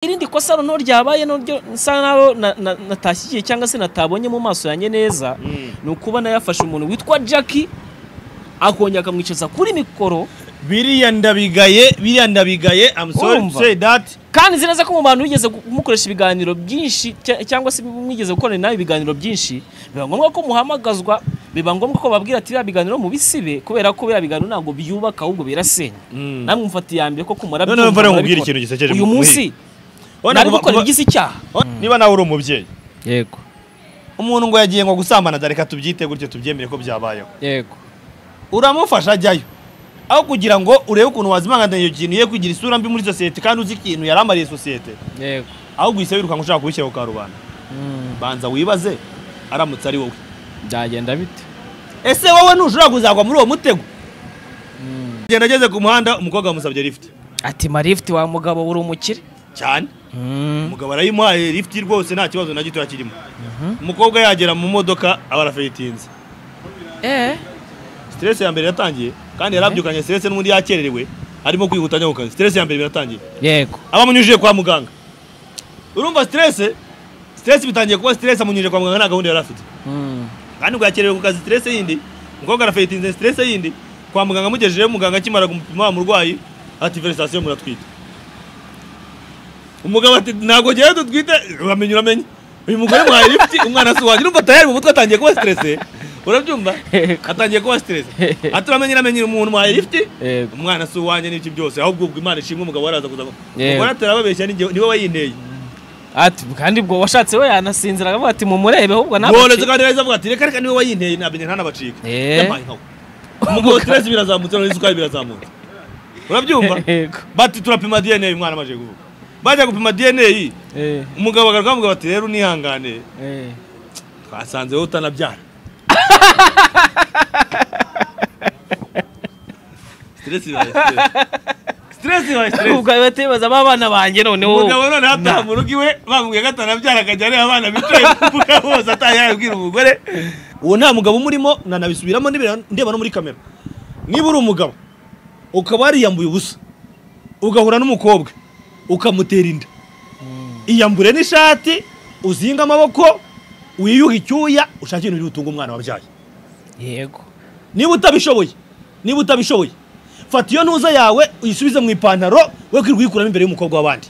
irindi kosa noneho ryabaye naryo nsa naho na- na- natashyigiye cyangwa se natabonye mu maso yanjye neza ni ukuba yafashe umuntu witwa Jackie akongera akamwicaza kuri mikoro biriya ndabigaye biriya ndabigaye I'm sorry to Urumva? say that kandi nzi neza ko mu bantu wigeze kumukoresha ibiganiro byinshi cya- cyangwa se mwigeze gukorana nawe ibiganiro byinshi biba ngombwa ko muhamagazwa biba ngombwa ko babwira ati biriya biganiro mubisibe kubera ko biriya biganiro ntabwo byubaka ahubwo birasenya Mm. namwe mufata iya mbere ko kumara Noneho mvare nkubwire ikintu gisekeje uyu mu- munsi Urabona nari kuva- gukora kuva- ibigize icyaha niba nawe uri umubyeyi yego umuntu ngo yagiye ngo gusambana da reka tubyite gutyo tubyemere ko byabayeho yego uramufasha ajyayo aho kugira ngo urebe ukuntu wazimanganira iyo kintu ye kugira isura mbi muri sosiyete kandi uzi ikintu yaramariye sosiyete yego ahubwo uhise wirukanka ushaka kubishyira ku karubanda Mm, banza wibaze aramutse ari wowe byagenda bite ese wowe ntushobora kuzagwa muri uwo mutego genda ageze ku muhanda umukobwa yamusabye lift ati marifiti wa mugabo uri umukire cyane umugabo arayimuhaye lift rwose nta kibazo na gitoya kirimo umukobwa yagera mu modoka aba arafeyitinze eh stress ya mbere yatangiye kandi yarabyukanye stress n'ubundi yakererewe arimo kwihuta ajya ku kazi stress ya mbere biratangiye yego abamunyujije kwa muganga urumva stress stress bitangiye kuba stress amunyujije kwa muganga nta gahunda yari afite Mm, kandi ngo yakererewe ku kazi stress yindi umukobwa arafayitinze stress yindi kwa muganga amugejejeyo muganga akimara kumupima wa murwayi ati felicitasiyo muratwite umugabo ati ntabwo ngewe dutwite uramenye uramenye uyu mugore muhaye lifti umwana si uwanjye urumva tayari mu mutwe atangiye kuba stressé urabyumva atangiye kuba stressé ati uramenye uramenye umuntu muhaye lifti yego umwana si uwanjye n'iki byose ahubwo ubwo imana ishimwe umugabo waraza kuza Yego. umugore atarababeshya ni jyewe- ni wowe yinteye ati kandi ubwo washatse we yanasinzira akavuga ati mumurebe ahubwo ntabwo woroze kandi neza avuga ati reka reka niwe wayinteye namenye ntanabacika Eh. yampaye nkawe umugabo stress birazamutse noneho isukari birazamutse urabyumva yego bati turapima DNA uyu mwana amaje kuvuga bajya gupima DNA Eh, umugabo agaruka umugabo ati rero unihangane eh. twasanze wowe utanabyara stress ibaye stress stress ibaye stress ubwo ahita yibaza aba bana banjye noneho umugabo none hataha mu rugo iwe bamubwiye ko atanabyara akajya areba abana bicaye ku mbuga bose ataha yabwira umugore uwo nta mugabo umurimo nanabisubiramo ndeba- ndeba no muri kamera niba uri umugabo ukaba wariyambuye ubusa ugahura n'umukobwa ukamutera inda iyambure n'ishati uzinga amaboko wiyuhe icyuya ushake ibintu bitunga umwana wabyaye yego niba utabishoboye niba utabishoboye fata iyo ntuza yawe uyisubize mu ipantaro we kwirirwa uyikuramo imbere y'umukobwa w'abandi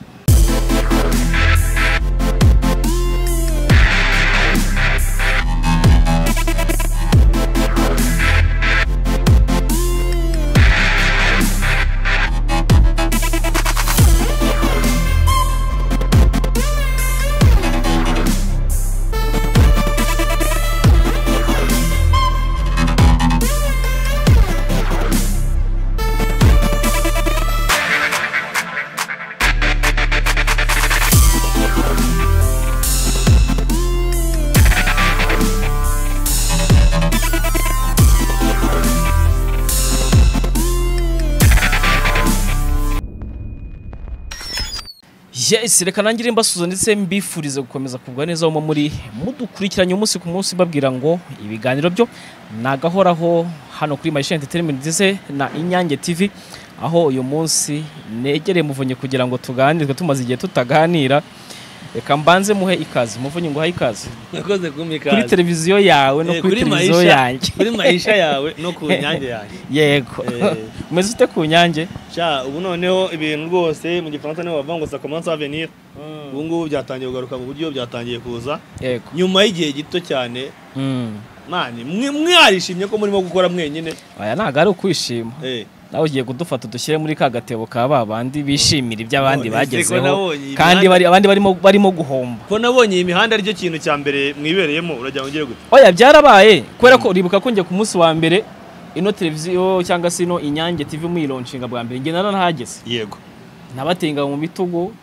yes reka nangire mbasuza ndetse mbifurize gukomeza kugwa neza aho muri mudukurikiranye umunsi ku munsi babwira ngo ibiganiro byo ni agahoraho hano kuri mayishi entertainment ndetse na inyange tv aho uyu munsi negereye muvunyi kugira ngo tuganirwe tumaze igihe tutaganira reka mbanze muhe ikaze muvunyi ngo uhaye ikaze yakoze kumika kuri televiziyo yawe no Eh, kuri kuri televiziyo Maisha- yanjye kuri maisha yawe no ku nyange yanjye yego Eh. umeze ute ku nyange sha ubu noneho ibintu rwose mu gifaransa niho bavuga ngo sa commence à venir ubu ngubu byatangiye kugaruka mu buryo byatangiye kuza yego nyuma y'igihe gito cyane Mm. mani mwe mwarishimye ko murimo gukora mwenyine aya ntabwo ari ukwishima Eh, nawe ugiye kudufata dushyire muri ka gatebo ka ba bandi bishimira ibyo abandi None se ko bagezeho nabonye kandi imihanda- bari- abandi barimo barimo guhomba ko nabonye iyi mihanda aricyo kintu cya mbere mwibereyemo uragira ngo ngire gute oya byarabaye kubera ko uribuka ko njye ku munsi wa mbere ino televiziyo cyangwa se ino inyange tv muyironshinga bwa mbere njye naranahageze yego nabatenga mu bitugu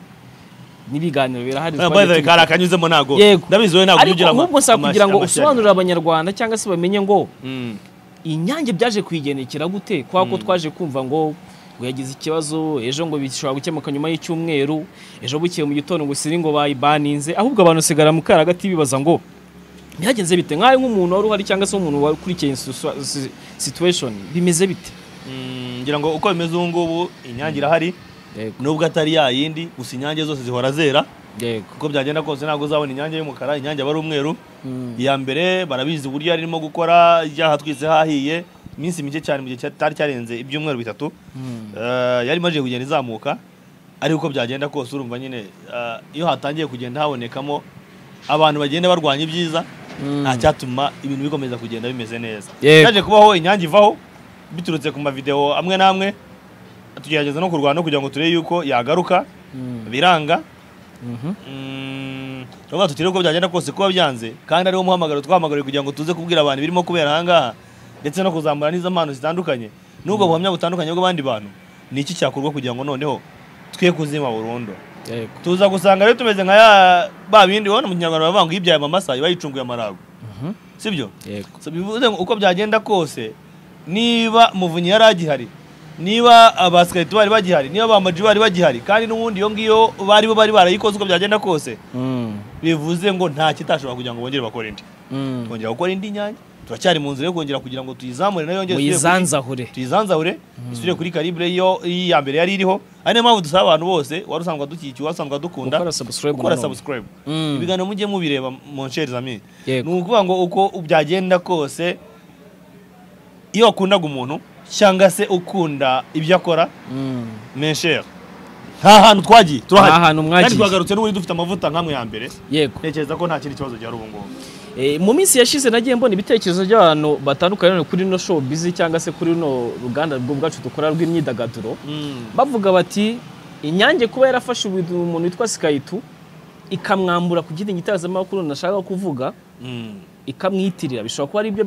n'ibiganiro birahari mbaye kari akanyuzemo ntago Yego. ndabizi wowe ntabwo ariko ujya ahubwo nsa kugira ngo usobanurire abanyarwanda cyangwa se bamenye ngo inyange byaje kuyigendekera gute kwa ko twaje kumva ngo ngo yagize ikibazo ejo ngo bishobora gukemuka nyuma y'icyumweru ejo bukeye mu gitondo ngo siri ngo bayibaninze ahubwo abantu sigara mu karagati bibaza ngo byagenze bite nkawe nk'umuntu wari uhari cyangwa se umuntu wakurikiye iyi situa- si- situation bimeze bite ngira ngo uko bimeze ubu ngubu inyange irahari yego nubwo atari ya yindi gusa inyange zose zihora zera yego uko byagenda kose ntabwo uzabona inyange y'umukara inyange aba ari umweru Mm. iya mbere barabizi uburyo yari irimo gukora ibyaha twize hahiye iminsi mike cyane mu gihe cyari cyarenze ibyumweru bitatu Eh, yari imaze kugenda izamuka ariko uko byagenda kose urumva nyine eh, iyo hatangiye kugenda habonekamo abantu bagenda barwanya ibyiza Mm. nta cyatuma ibintu bikomeza kugenda bimeze neza Yego. yaje kubaho inyange ivaho biturutse ku mavideo amwe n'amwe tugerageza no kurwana kugira ngo turebe yuko yagaruka Mm. biranga Mhm. tuba tutiriwe uko byagenda kose kuba byanze kandi ariwo muhamagaro twahamagariwe kugira ngo tuze kubwira abantu ibirimo kubera ahangaha ndetse no kuzamura n'izo mpano zitandukanye n'ubwo buhamya butandukanye bw'abandi bantu ni iki cyakorwa kugira ngo noneho twe kuzima burundu yego tuza gusanga rero tumeze nka ya ba bindi ubona mu kinyarwanda bavuga ngo ibyaye amamasa iba yicunguye amarago Mhm. sibyo yego So, bivuze ngo uko byagenda kose niba muvunyi yari agihari niba abasikarite bari bagihari niba bamaji bari bagihari kandi n'ubundi iyo ngiyo bari bo bari barayikoze uko byagenda kose Mm. bivuze ngo nta kitashobora kugira ngo bongere bakore indi Mm. kongera gukora indi nyange turacyari mu nzira yo kongera kugira ngo tuyizamure nayo yongere isubire kuri- muyizanzahure tuyizanzahure isubire kuri karibure yo iya mbere yari iriho ari niyo mpamvu dusaba abantu bose wari usanzwe dukikiye wasanzwe dukunda gukora subscribe gukora nanone. subscribe Mm. ibiganiro mujye mubireba mon chers amis Yego. ni ukuvuga ngo uko byagenda kose iyo wakundaga umuntu cyangwa se ukunda ibyo akora Mm. mon cher nta hantu twagiye turahari Nta hantu mwagiye. kandi twagarutse n'ubundi dufite amavuta nk'amwe ya mbere yego ntekereza ko nta kindi kibazo gihari ubu ngubu Eh, mu minsi yashize nagiye mbona ibitekerezo by'abantu batandukanye none kuri no show busy cyangwa se kuri no ruganda rwo bwacu dukora rw'imyidagaduro bavuga bati inyange kuba yarafashe ubu- umuntu witwa Skytu ikamwambura ku giti gitangazamakuru nashaka kuvuga ikamwitirira bishobora kuba ari byo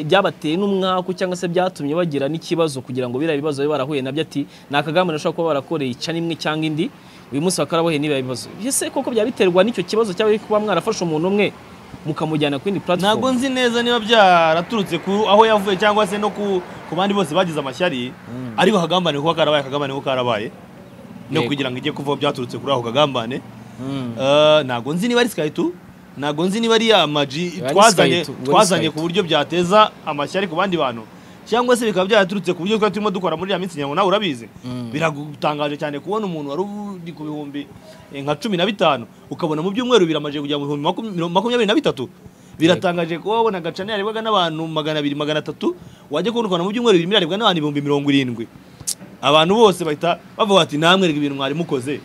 byabateye n'umwaku cyangwa se byatumye bagira n'ikibazo kugira ngo biriya bibazo babe barahuye nabyo ati ni akagambi nashobora kuba barakoreye ica n'imwe cyangwa indi uyu munsi bakaba barahuye n'ibiya bibazo ese koko byaba biterwa n'icyo kibazo cyaba kuba mwarafashe umuntu umwe mukamujyana ku yindi ntabwo platform nzi neza niba byaraturutse ku aho yavuye cyangwa se no ku ku bandi bose bagize amashyari ariko akagambane kuba karabaye akagambane kuba karabaye no Yego. kugira ngo ijye kuvaho byaturutse kuri ako kagambane Mm. Eh, ntabwo nzi niba ari sikaritu ntabwo nzi niba ari amaji Ari twazanye Sky tu- twazanye wari ku buryo byateza amashyari ku bandi bantu cyangwa se bikaba byaraturutse ku buryo twari turimo dukora muri iriya minsi ngira ngo nawe urabizi biragutangaje cyane kubona umuntu wari uri ku bihumbi eh, nka cumi na bitanu ukabona mu byumweru biramaje kujya mu bihumbi makum- miro- makumyabiri na bitatu biratangaje kuba wabona agacana yarebwaga n'abantu magana abiri magana atatu wajya kubona ukabona mu byumweru birimo yarebwa n'abantu ibihumbi mirongo irindwi abantu bose bahita bavuga bati namwe reka ibintu mwari mukoze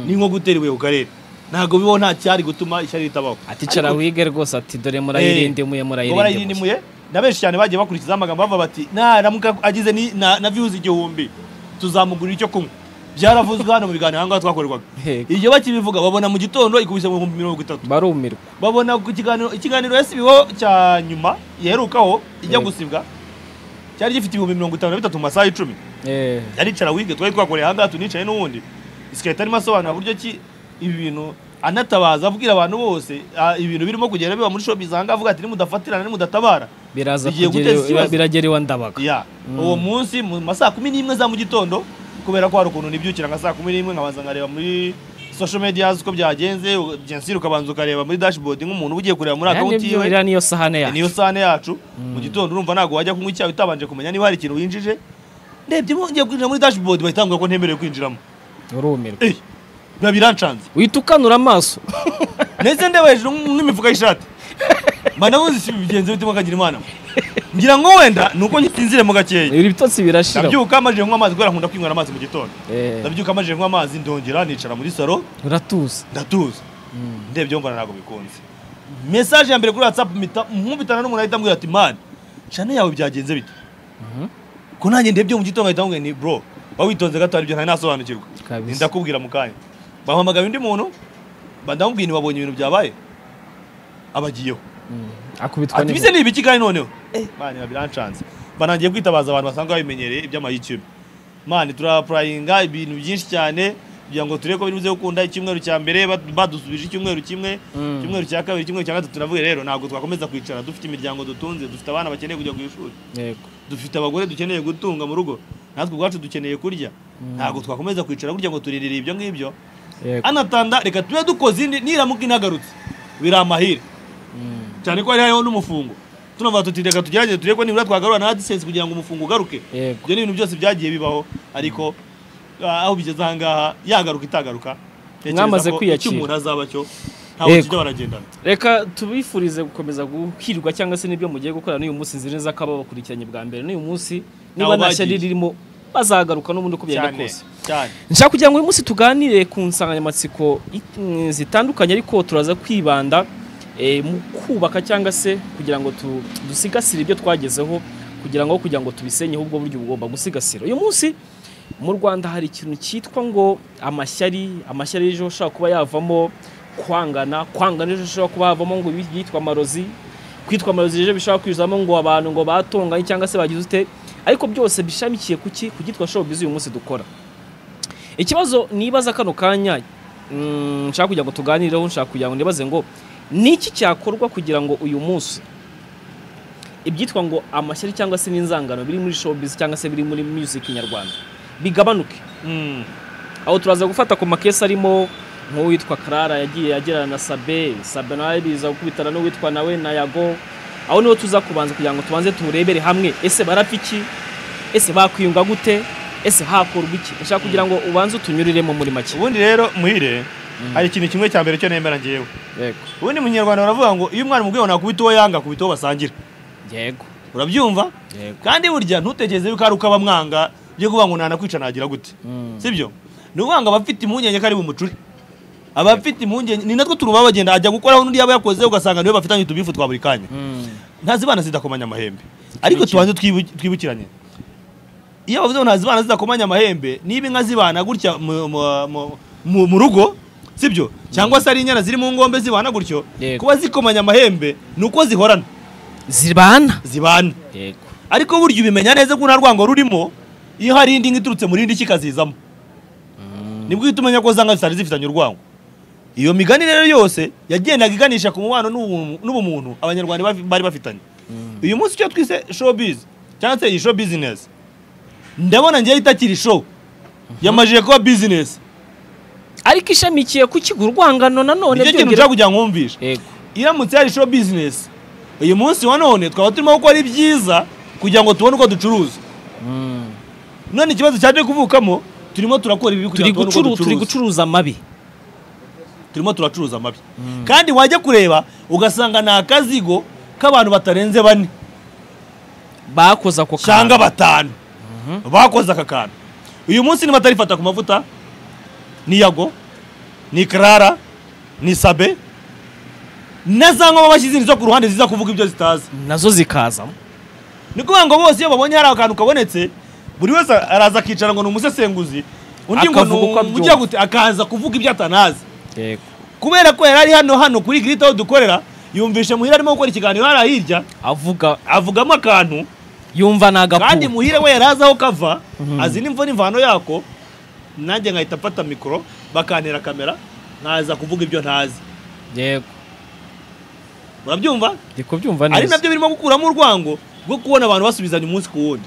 ni nko gutera ibuye ku karere ntabwo bibaho nta cyari gutuma ishyari ritabaho ati cara wige rwose ati dore murayirindimuye ngo murayirindimuye barayirindimuye na benshi cyane bagiye bakurikizaho amagambo bavuga bati naramuka agize ni- na na views igihumbi tuzamugurira icyo kunywa byaravuzwe hano mu biganiro ahangaha twakorerwaga Yego. ibyo bakibivuga babona mu gitondo ikubise mu bihumbi mirongo itatu barumirwa babona ku kiganiro ikiganiro yasibiweho cya nyuma yaherukaho ijya Yego. gusibwa cyari gifite ibihumbi mirongo itanu na bitatu mu masaha icumi Eh. yaricara wige twari twakoreye ahangaha tunicaye n'ubundi isikariye arimo asobanura buryo ki ibi bintu anatabaza abwira abantu bose ah, ibintu birimo kugenda biba muri shopu ahangaha avuga ati nimudafatirana nimudatabara biraza Bigiye kugera guteza iwa- ikibazo. biragera iwa ndabaga ya uwo munsi mu ma saa kumi n'imwe za mu gitondo kubera ko hari ukuntu nibyukira nka saa kumi n'imwe nkabanza nkareba muri social media uko byagenze u- gensir ukabanza ukareba muri dashboard nk'umuntu ugiye kureba muri Aya ni akawunti byo- yiwe iriya niyo sahane yacu niyo sahane yacu mu gitondo urumva ntabwo wajya kunywa icyayi utabanje kumenya niba hari ikintu winjije ndebye ngiye kwinjira muri dashboard bahita bambwira ko ntemerewe kwinjiramo urumirwa Eh, biba birancanze uhita ukanura amaso ndetse ndeba hejuru n'imifuka y'ishati manabuze si bigenze bituma kagira imana ngira ngo wenda ni uko ngisinzire mu gakeya ibitotsi birashira ndabyuka amajije kunywa amazi kubera nkunda kwinywera amazi mu gitondo Eh, ndabyuka amajije kunywa amazi ndongera nicara muri saro uratuza ndatuza ndebye mbona ntabwo bikunze mesaje ya mbere kuri whatsapp mpita- nkubitana n'umuntu ahita ambwira ati mani cana yawe byagenze bite ko nanjye ndebye mu gitondo ahita ambwira ni bro ba witonze gato haribyo ntari nasobanukirwa Kabisa. Ni ndakubwira mu kanya bahamagaye undi muntu bandamubwira ntibabonye ibintu byabaye abagiyeho akubitwa ati bise n'inkuba ni ibiki kandi noneho mani birancanze banangiye kwitabaza abantu basanzwe babimenyereye iby'amayikime mani turapurayinga ibintu byinshi cyane kugira ngo turebe ko biruze gukunda icyumweru cya mbere bad- badusubije icyumweru kimwe icyumweru cya kabiri icyumweru cya gatatu navuye rero ntabwo twakomeza kwicara dufite imiryango dutunze dufite abana bakeneye kujya ku ishuri yego dufite abagore dukeneye gutunga mu rugo natwe ubwacu dukeneye kurya ntabwo twakomeza kwicara burya ngo turirire ibyo ngibyo yego anatanda reka tube dukoze indi niramuka inagarutse biri amahire cyane ko hari hariho n'umufungo tunavuga tuti reka tugerageze turebe ko nibura twagarura na adisense kugira ngo umufungo ugaruke yego ibyo ni ibintu byose byagiye bibaho ariko aho bigeze aha ngaha yagaruka itagaruka Tekereza Mwamaze ko kwiyakira. icyo umuntu azaba cyo ntabwo Yego. tujya baragendana reka tubifurize gukomeza guhirwa cyangwa se n'ibyo mugiye gukora n'uyu munsi nzira neza kaba bakurikiranye bwa mbere n'uyu munsi niba Ntaho nta shyari bagiye. ririmo bazagaruka n'ubundi uko byagenda cyane kose cyane nshaka kugira ngo uyu munsi tuganire ku nsanganyamatsiko it- mm, zitandukanye ariko turaza kwibanda eh, mu kubaka cyangwa se kugira ngo tu- dusigasire ibyo twagezeho kugira ngo kugira ngo tubisenyeho ubwo buryo bugomba gusigasira uyu munsi mu rwanda hari ikintu cyitwa ngo amashyari amashyari ejo ashobora kuba yavamo kwangana kwangana ejo ashobora kuba havamo ngo ibi byitwa amarozi kwitwa amarozi ejo bishobora kwizamo ngo abantu ngo batonganye cyangwa se bagize ute ariko byose bishamikiye ku ki ku cyitwa showbiz uyu munsi dukora ikibazo nibaza kano kanya mm, nshaka kugira ngo tuganireho nshaka kugira ngo nibaze ngo ni iki cyakorwa kugira ngo uyu munsi ibyitwa ngo amashyari cyangwa se n'inzangano biri muri showbiz cyangwa se biri muri music nyarwanda bigabanuke Mm. aho turaza gufata ku makesi arimo nk'uwitwa karara yagiye agirana na sabe sabe nawe biza gukubitana n'uwitwa nawe na yago aho niho tuza kubanza kugira ngo tubanze turebere hamwe ese barapfa iki ese bakwiyunga gute ese hakorwa iki nshaka kugira ngo ubanze utunyuriremo muri make ubundi rero muhire hari ikintu kimwe cya mbere cyo nemera ngewe yego ubundi munyarwanda baravuga ngo iyo umwana umubwiye ngo nakubita uwo yanga akubita uwo basangira yego urabyumva yeko kandi burya ntutekereze yuko ari uko abamwanga byo kuvuga ngo nanakwica nagira gute sibyo ni ukuvuga ngo abafite impungenge ko ari bumucure abafite impungenge ni natwo turuma bagenda ajya gukoraho n'undi yaba yakoze ugasanga niwe bafitanye utubifu twa buri kanya ntazibana zidakomanya amahembe ariko tubanze twibu- twibukiranye iyo bavuze ngo ntazibana zidakomanya amahembe niba inka zibana gutya mu- mu- mu- mu- mu rugo sibyo cyangwa se ari inyana ziri mu ngombe zibana gutyo Yego. kuba zikomanya amahembe ni uko zihorana zibana zibana yego ariko burya ubimenya neza ko nta rwango rurimo iyo hari indi nka iturutse muri indi kikazizamo nibwo uhita umenya ko zanga zitari zifitanye urwango iyo migani rero yose yagendaga iganisha ku mubano n'ubu- n'ubumuntu abanyarwanda bafi- bari bafitanye uyu munsi icyo twise showbiz cyangwa se iyi show business ndabona ngewe itakiri show yamajije kuba business ariko ishamikiye ku kigo urwangano nanone nicyo kintu nshaka kugira ngo mwumvishe yego iramutse hari show business uyu munsi wa none twaba turimo gukora ibyiza kugira ngo tubone uko ducuruza none ikibazo cyaje kuvukamo turimo turakora ibibi kugira turi ngo tubone gucuru uko turi ducuruza gucuruza amabi turimo turacuruza amabi kandi wajya kureba ugasanga ni akazigo k'abantu batarenze bane bakoze ako cyangwa batanu bakoze aka kantu uyu munsi niba atarifata ku mavuta ni yago ni karara ni sabe na za nkoma bashyize zo ku ruhande ziza kuvuga ibyo zitazi nazo zikaza ni ukuvuga ngo bose iyo babonye hari akantu kabonetse buri wese araza akicara ngo ni umusesenguzi undi ngo ni Akavuga uko abyumva. umujya gute akaza kuvuga ibyo atanazi yego kubera ko yari ari hano hano kuri girita aho dukorera yumvishe muhire arimo gukora ikiganiro hariya hirya avuga avugamo akantu yumva ni kandi agapu muhire we yari azi aho kava azi n'imvo n'imvano yako nanjye nkahita mfata mikoro bakantera kamera nkaza kuvuga ibyo ntazi yego urabyumva ndi kubyumva ari neza nabyo birimo gukuramo urwango rwo kubona abantu basubizanya umunsi ku wundi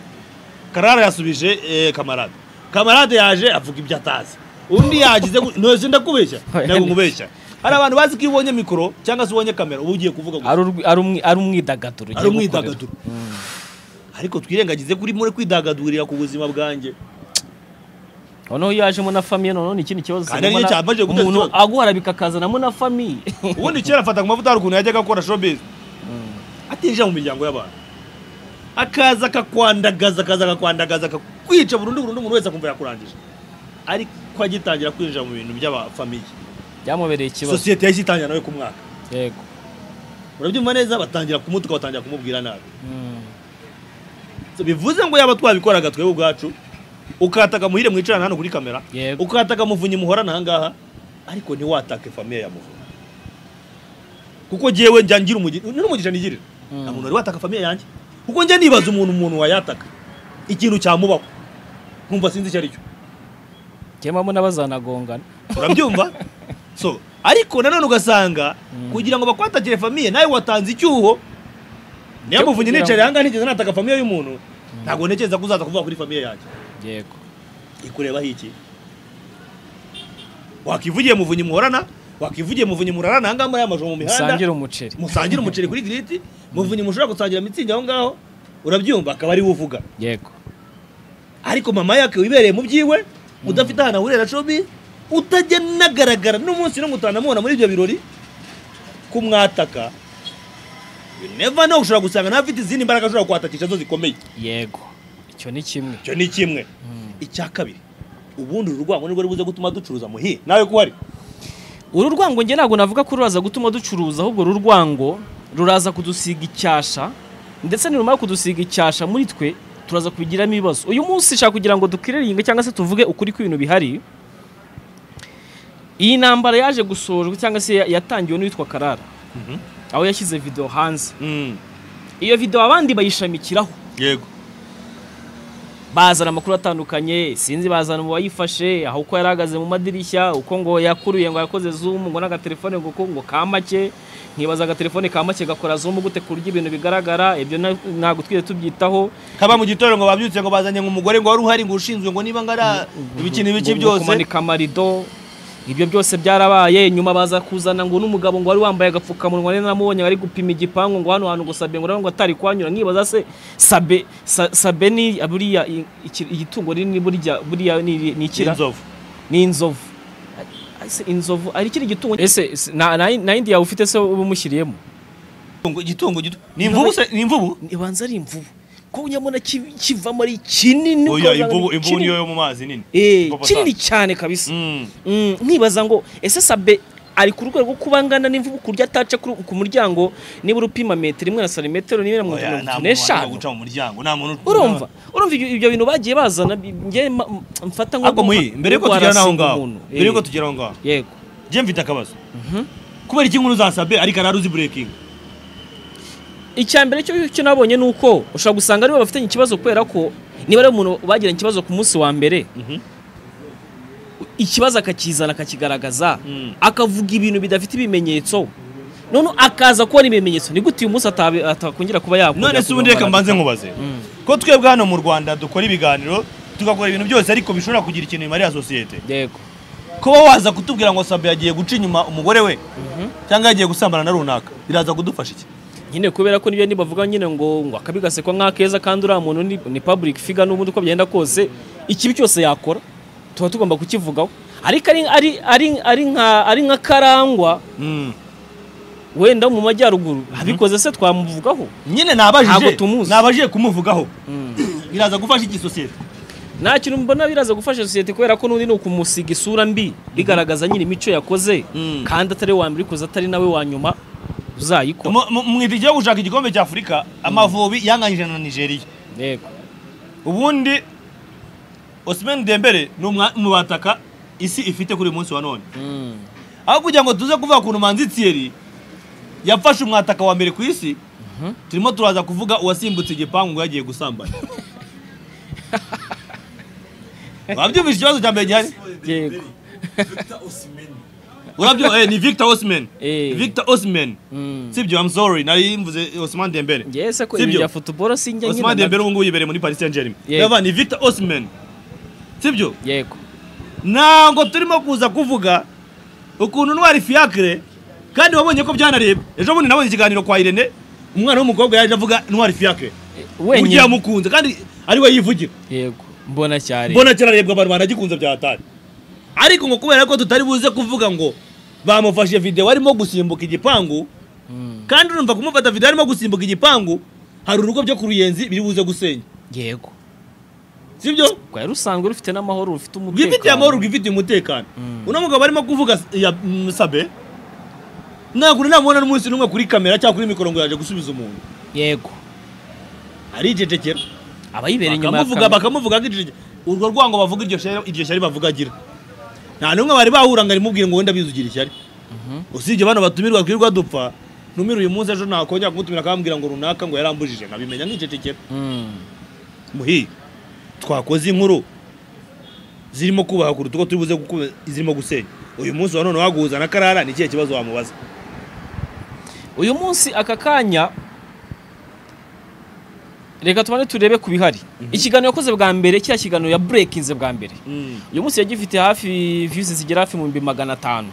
karara yasubije eh, kamarade kamarade yaje avuga ibyo atazi undi yagize gu- ntose ndakubeshya ntabwo nkubeshya hari abantu bazi ko iyo ubonye mikoro cyangwa se ubonye kamera uba ugiye kuvuga gusa ari urwi- ari umwi- ari umwidagaduro ugiye gukorera. ari umwidagaduro ariko twirengagize kuri muri kwidagadurira ku buzima bwanjye noneho iyo yajemo na famiye noneho ni ikindi kibazo Kandi umuntu aricyo cyambajije guteza umuntu ikibazo. aguharabika akazanamo na famiye ubundi kera afata ku mavuta hari ukuntu yajyaga akora showbiz atinjira mu miryango y'abantu akaza akakwandagaza akaza akakwandagaza akakwica burundu burundu umuntu wese akumva yakurangije ariko agitangira kwinjira mu bintu by'abafamiye byamubereye ikibazo sosiyete yahise itangira nawe ku mwaka yego urabyumva neza batangira kumutuka batangira kumubwira nabi Mm. So, bivuze ngo yaba twabikoraga twebwe ubwacu ukataka muhire mwicarana hano kuri kamera Yego. ukataka muvunyi muhorana aha ngaha ariko ntiwatake famiye ya muvunyi kuko jyewe njya ngira umugisha n'umugisha nigirira Mm. nta muntu wari wataka famiye yanjye kuko njya nibaza umuntu umuntu wayataka ikintu cyamubaho nkumva sinzi icyo ari cyo kemamo n'abazanagongana urabyumva so ariko nanone ugasanga kugira ngo bakwatakire famiye nawe watanze icyuho Cyo niyo muvunyi kugira ngo- nicaye aha ngaha ntigeze nataka famiye y'umuntu ntabwo ntekereza ko uzaza kuvuga kuri famiye yanjye yego ikurebaho iki wakivugiye muvunyi muhorana wakivugiye muvunyi murarana aha ngaha muri aya majoro mu musangira mihanda umuceri musangire umuceri kuri giriti muvunyi mushobora gusangira mitsingi aho ngaho urabyumva akaba ari we uvuga yego ariko mama yake wibereye mu byiwe udafite ahantu ahurira na cobi utajya nagaragara n'umunsi n'umutanamubona muri ibyo birori kumwataka neva no ushobora gusanga nawe afite izindi mbaraga ashobora kwatakisha zo zikomeye yego icyo ni kimwe icyo ni kimwe icya kabiri ubundi uru rwango nirwo rubuze gutuma ducuruza muhiye nawe ko uhari uru rwango njye ntabwo navuga ko ruraza gutuma ducuruza ahubwo uru rwango ruraza kudusiga icyasha ndetse nirumara kudusiga icyasha muri twe turaza kubigiramo ibibazo uyu munsi nshaka kugira ngo dukwiriringe cyangwa se tuvuge ukuri kw'ibintu bihari iyi ntambara yaje gusorwa cyangwa se ya- yatangiwe n'uwitwa karara aho yashyize videwo hanze iyo videwo abandi bayishamikiraho yego bazana amakuru atandukanye sinzi bazana mu bayifashe aho uko yari ahagaze mu madirishya uko ngo yakuruye ngo yakoze zoom ngo n'agatelefone ngo uko ngo ka make nkibaza agatelefone ka make gakora zoom gute ku buryo ibintu bigaragara ibyo na- ntabwo twigeze tubyitaho kaba mu gitondo ngo babyutse ngo bazanye ngo umugore ngo wari uhari ngo ushinzwe ngo niba ngara ibiki n'ibiki Ngo- ngo byose kumanika amarido ibyo byose byarabaye nyuma baza kuzana ngo n'umugabo ngo wari wambaye agapfukamunwa nari namubonye ari gupima igipangu ngo hano hantu ngo sabe ngo urabona ngo atari kwanyura nkibaza se sabe sa- sabe ni buriya i- iki- igitungo rinini burya buriya ni ni ikira inzovu ni inzovu Ese inzovu ari ikiri gitungo ese ese, nta nta- nta yindi yawe ufite se uba umushyiriyemo Igitungo- igitungo gito ni imvubu se ni imvubu ibanza ari imvubu ko nyamara ki- kivamo ari kinini oya ukavuga ngo imvubu imvubu kinini. niyo yo mu mazi nini Eh, Imvubu kinini cyane kabisa Mm. Mm, nkibaza ngo ese sabe ari ku rwego rwo kuba angana n'imvubu ku buryo ataca kuri- ku muryango nibura upima metero imwe na santimetero nibura mirongo Oya, itanu na nta muntu wananira n'eshanu guca mu muryango nta muntu urumva urumva ibyo ibyo bintu bagiye bazana bi- njye ma- mfata nko ariko muhi mbere yuko tugera naho ngaho mbere yuko tugera tugera aho ngaho yego njye mfite akabazo kubera iki inkuru za sabe ariko arari uzi burekingi icya mbere cyo cyo nabonye ni uko ushobora gusanga aribo bafitanye ikibazo kubera ko niba ari umuntu bagiranye ikibazo ku munsi wa mbere ikibazo akakizana akakigaragaza Mm. akavuga ibintu bidafite ibimenyetso none akaza kubona ibimenyetso ni gute uyu munsi atabi- atakongera kuba yakongera none se kuba ubundi reka mbaragasa? mbanze nkubaze ko twebwe hano mu rwanda dukora ibiganiro tugakora ibintu byose ariko bishobora kugira ikintu bimariye sosiyete yego kuba waza kutubwira ngo sabe yagiye guca inyuma umugore we cyangwa yagiye gusambana na runaka biraza kudufasha iki nyine kubera ko nibyo nibavuga nyine ngo ngo akabi gasekwa nk'akeza kandi uriya muntu ni, ni public figure n'ubundi uko byagenda kose ikibi cyose yakora tuba tugomba kukivugaho ariko ari, ari, ari, ari, nka, ari nka karangwa wenda wo mu majyaruguru abikoze se twamuvugaho nyine Ntabwo nabajije tumuzi. nabajije kumuvugaho biraza gufasha iki sosiyete nta kintu mbona biraza gufasha sosiyete kubera ko n'undi ni ukumusiga isura mbi bigaragaza nyine imico yakoze Mm. kandi atari we wa mbere uyikoze atari nawe wa nyuma uzayikora Mu- mu- mu igihe gushaka igikombe cya afurika amavubi yanganyije na nigeria yego ubundi osimeni dembere ni umwa- mu bataka isi ifite kuri uyu munsi wa none Mm. aho kugira ngo tuze kuvuga ukuntu manzi tiyeri yafashe umwataka wa mbere ku isi turimo turaza kuvuga uwasimbutse igipangu ngo yagiye gusambana wabyumvise ikibazo cya mbere gihari yego urabyo eh, ni victor osman Eh. victor osman Mm. sibyo i'm sorry nari mvuze osman dembere Yes, ko Si ibi byo? bya futuboro sinjya osman nabyo. dembere ubu ngubu yibereye muri paris saint germain Yego. Ndabona ni victor osman sibyo yego ntabwo turimo kuza kuvuga ukuntu ntwari fiyakire kandi wabonye ko byanareba ejo bundi nabonye ikiganiro kwa irene umwana w'umukobwa yaje avuga ntwari fiyakire uburyo wenyine yamukunze kandi ari we yivugira yego mbona cyane mbona kirarebwa abantu banagikunze bya hatari ariko ngo kubera ko tutari buze kuvuga ngo bamufashe videwo arimo gusimbuka igipangu kandi urumva kumufata videwo arimo gusimbuka igipangu hari urugo byo ku ruyenzi biri buze gusenya yego sibyo rwari rusanzwe rufite n'amahoro rufite umutekano rwifitiye amahoro rwifitiye umutekano uno mugabo arimo kuvuga s- ya mm, sabe ntabwo namubona n'umunsi n'umwe kuri kamera cyangwa kuri mikoro ngo yaje gusubiza umuntu yego aricecekera abayibereye inyuma ya bakamuvuga kamera bakamuvuga nk'icecekera urwo rwango bavuga iryo shyari iryo shyari bavuga agira nta n'umwe bari bahura ngo arimubwire ngo wenda bizugira ishyari usibye bano batumirwa twirirwa dupfa numira uyu munsi ejo nakongera kumutumira akambwira ngo runaka ngo yarambujije nkabimenya nk'icecekera Mm. muhi twakoze inkuru zirimo kubaha kuruta uko turi buze gukuba zirimo gusenya uyu munsi wa none waguhuza na karara ni ikihe kibazo wamubaza uyu munsi aka kanya reka tubane turebe ku bihari ikiganiro yakoze bwa mbere kiriya kiganiro ya burekinze bwa mbere uyu munsi yagifite hafi viyuzi zigera hafi mu bihumbi magana atanu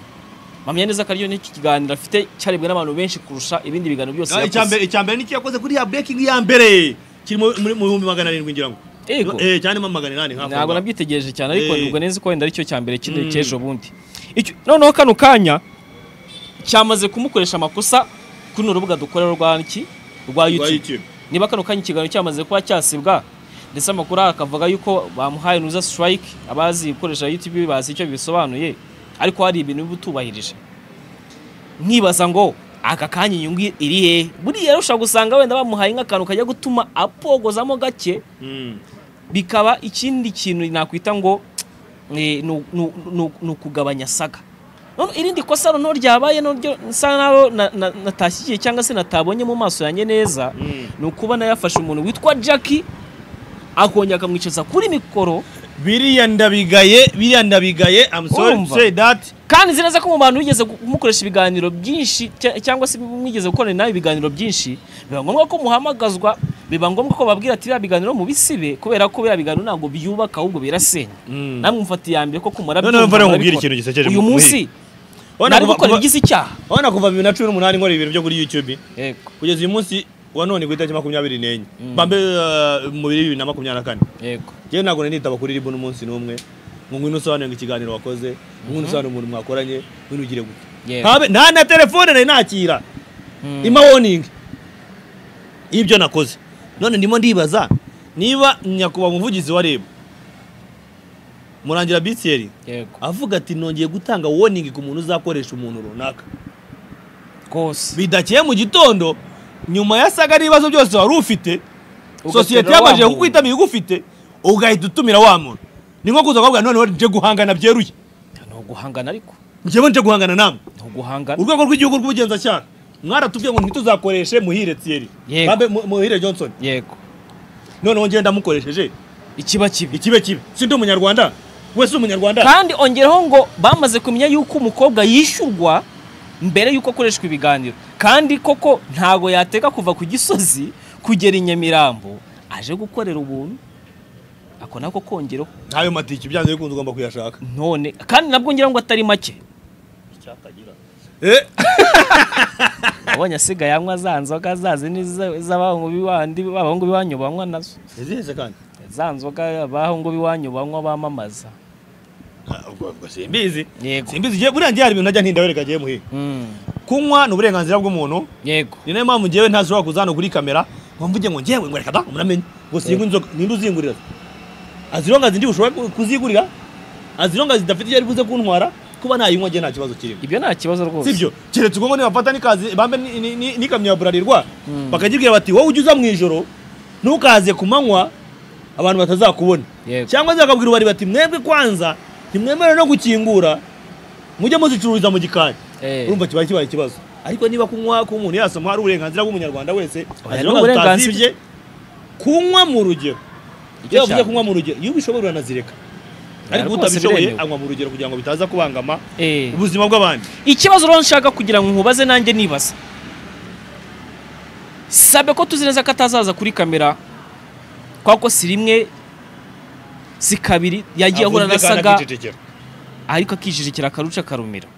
mpamya neza ko ariyo n'iki kiganiro afite cyarebwe n'abantu benshi kurusha ibindi biganiro byose icya mbere icya mbere ni cyo yakoze kuri ya breaking ya mbere kiri mu mu- mu bihumbi magana arindwi ngira ngo Yego. eh cyane ma magana inani nk'ako ntabwo nabyitegereje cyane ariko Eh. nubwo neza ko wenda aricyo cya mbere kino Mm. cy'ejo bundi Icyo- noneho kano kanya cyamaze kumukoresha amakosa kuri urubuga dukorera rwa iki rwa Rwa YouTube YouTube. niba kano kanya ikiganiro cyamaze kuba cyasibwa ndetse amakuru akavuga yuko bamuhaye nuza strike abazi gukoresha YouTube bazi icyo bisobanuye ariko hari ibintu biba utubahirije nkibaza ngo aka kanya inyungu iri he buriya rero ushobora gusanga wenda bamuhaye nk'akantu kajya gutuma apogozamo gake Mm. bikaba ikindi kintu nakwita ngo eh, ni- ni- ni- ni ukugabanya saga None irindi kosa noneho ryabaye naryo nsa naho na- na- natashyigiye cyangwa se natabonye mu maso yanjye neza Mm. ni ukuba yafashe umuntu witwa Jackie akongera akamwicaza kuri mikoro biriya ndabigaye biriya ndabigaye i'm sorry to Urumva? say that kandi nzi neza ko mu bantu bigeze kumukoresha ibiganiro byinshi cya- cyangwa se mwigeze gukorana nawe ibiganiro byinshi biba ngombwa ko muhamagazwa biba ngombwa ko babwira ati biriya biganiro mubisibe kubera ko biriya biganiro ntabwo byubaka ahubwo birasenya Mm. namwe mufata iya mbere koko murabyumva Noneho mvare murabikora. nkubwire ikintu gisekeje uyu mu- munsi Urabona nari kuva- gukora kuva- ibigize icyaha urabona kuva bibiri na cumi n'umunani nkora ibintu byo kuri youtube yego kugeza uyu munsi wa none ku itariki makumyabiri n'enye Mm. mbambe uh, mu biri bibiri na makumyabiri na kane yego njyewe ntabwo nari nitaba kuri ribu n'umunsi n'umwe ngo ngwino usobanure ngo ikiganiro wakoze ngo ngwino usobanure umuntu mwakoranye ngwino ugire gute yego Habe- nta na telefone nari nakira Mm. ima woningi y'ibyo nakoze none ndimo ndibaza niba nyakubahwa umuvugizi wa reb murangira bisiyeri yego avuga ati nongeye gutanga woningi ku muntu uzakoresha umuntu runaka rwose bidakeye mu gitondo nyuma ya saga n'ibibazo byose wari ufite Ugatumira sosiyete wa yabajije muntu. kukwitabira igufite ugahita utumira wa muntu ni nko kuza kuvuga noneho nje guhangana byeruye ni uguhangana ariko njyewe nje guhangana namwe ni uguhangana urwego rw'igihugu rw'ubugenzacyaha mwaratubwiye ngo ntituzakoreshe muhire Thierry Yego. Babe- Mu- muhire Johnson yego noneho njye ndamukoresheje ikiba kibi ikibe kibe si ndi umunyarwanda we si umunyarwanda kandi ongeraho ngo bamaze kumenya yuko umukobwa yishyurwa mbere y'uko akoreshwa ibiganiro kandi koko ntago yateka kuva ku gisozi kugera i nyamirambo aje gukorera ubuntu ako nako kongeraho ntayo matike byanze bikunze ugomba kuyashaka none kandi nabwo ngira ngo atari make Eh, abonye asigaye anywa za nzoga zazi ni za- z'abahungu b'iwandi abahungu b'iwanyu banywa nazo izihese kandi za nzoga abahungu b'iwanyu banywa bamamaza Ah, ubwo- ubwo simbizi yego simbizi Njye- buriya njye hari ibintu najya ntindabereka agiye muhire Mm, kunywa ni uburenganzira bw'umuntu yego ni nayo mpamvu njyewe ntashobora kuza hano kuri kamera ngo mvuge ngo njyewe ngo reka da muramenye ngo singwa inzoga ninde uzingurira azironga zindi ushobora ku- kuzigurira azironga zidafite iyo ari buze kuntwara kuba nayinywa njye nta kibazo kirimo ibyo nta kibazo rwose sibyo keretse ubwo ngo nibafata n'ikazi bambe ni- ni- ni- n'ikamyo ya burarirwa bakagibwira bati wowe ujya uza mu ijoro ntukaze ku manywa abantu batazakubona Yego. cyangwa se bakabwira ubari bati mwebwe kwanza ntimwemerewe no gukingura mujye muzicururiza mu gikari Eh. urumva kibaye kibaye ikibazo ariko niba kunywa ku muntu yasoma hari uburenganzira bw'umunyarwanda wese Oya, aziranga ni uburenganzira. tutazibye, kunywa mu rugero Icyo iyo bavuze cyane. kunywa mu rugero iyo ubishoboye uranazireka ariko rwose utabishoboye biremewe. anywa mu rugero kugira ngo bitaza kubangama Eh. ubuzima bw'abandi ikibazo rero nshaka kugira ngo nkubaze nanjye nibaza sabe ko tuzi neza ko atazaza kuri kamera kwa ko si rimwe si kabiri yagiye ahura na Avunitse kandi saga akicecekera. ariko akijijikira akaruca karumira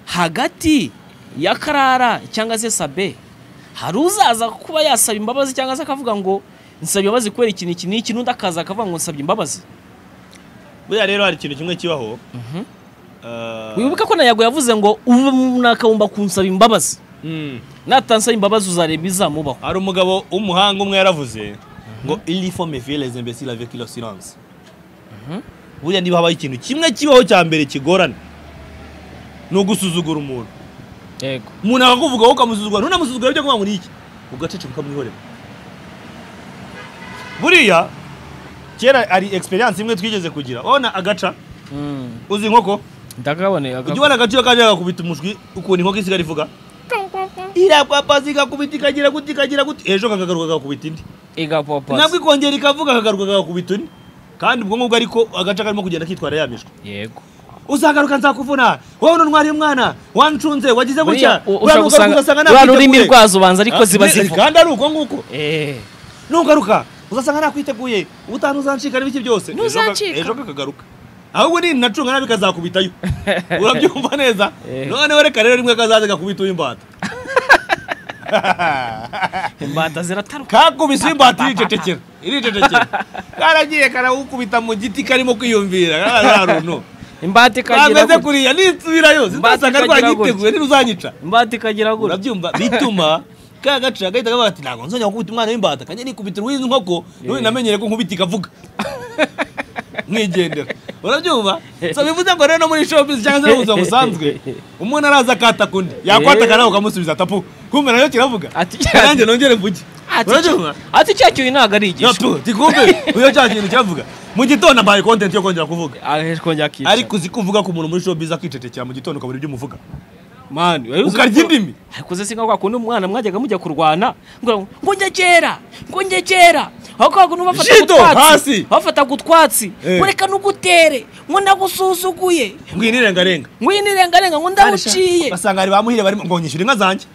hagati ya karara cyangwa se sabe hari uzaza kuba yasaba imbabazi cyangwa se akavuga ngo nsaba imbabazi kubera ikintu iki n'iki n'undi akaza akavuga ngo nsabye imbabazi buriya rero hari ikintu kimwe kibaho Mhm. Ah, wibuka ko nayago yavuze ngo ubu nakabumba kunsaba imbabazi mm, natansaba imbabazi uzareba izamubaho hari umugabo w'umuhanga umwe yaravuze ngo il faut me faire les imbéciles avec leur silence buriya niba habaye ikintu kimwe kibaho cya mbere kigorana ni ugusuzugura umuntu yego umuntu akakuvuga wowe ukamusuzugura ntunamusuzugure byo kuvuga ngo ni iki ugaceceka ukamwihorera buriya kera hari experience imwe twigeze kugira urabona agaca uzi inkoko ndakabone ujya ubona agaciro kajya gakubita umushwi ukuntu inkoko isigaye ivuga irapapaza igakubita ikagira gute ikagira gute ejo kakagaruka kakubita indi nabwo igapapazi ikongera ikavuga akagaruka kakubita undi kandi ubwo ngubwo ariko agace karimo kugenda kitwara yamishwe yego uzagaruka nzakuvuna wowe n'untwariye umwana wancunze wagize gutya ushobora gusanga rwa rurimi rwazo ubanza ariko ziba zivuga kandi ari uko nguko Eh, nugaruka uzasanga nakwiteguye ubutaha uzancika n'ibiki byose Ntuzancika. ejo kakagaruka ahubwo ni nacunga nabi kazakubitayo urabyumva neza Eh. noneho reka rero rimwe kazaze gakubita uw'imbata imbata zirataruka kakubise imbata iricecekera iriteteke karagiye karawukubita mu giti karimo kwiyumvira kararuntu imbata ikagira kameze gutya kuriya nitsubirayo ikagira zitasanga rwagiteguye ntiruzanyica imbata ikagira gutya urabyumva bituma ka gaca gahita kavuga ati ntabwo nzongera gukubita umwana w'imbata kanjye nikubita uruw'izi nkoko nubundi namenyere ko nkubita ikavuga mwigendera urabyumva so bivuze ngo rero no muri showbiz cyangwa se no mu buzima busanzwe umuntu araza akataka undi yakwataka nawe ukamusubiza tapu kumva nayo kiravuga Ati- nanjye nongere mvuge Ati urabyumva cya- ati cya kintu ntabwo ari igisho yapu tikumve uyo cya kintu kiravuga mu gitondo mbaye content yo kongera kuvuga aheje kongera akica ariko uzi ko uvuga ku muntu muri showbiz akicetekera mu gitondo ukabura ibyo umuvuga mani wari uzi ukarya ko- indimi. ariko uzi singa kwa kundi umwana mwajyaga mujya kurwana ngo ngo njye kera ngo njye kera aho kwa kundi bafataga Jido, hasi. utwatsi bafataga utwatsi Eh. ngo reka nugutere ngo ndagusuzuguye ngo iyi nirengarenga ngwino irengarenga ngo ndaguciye basanga hari bamuhire barimo ngo nyishyure inka zanjye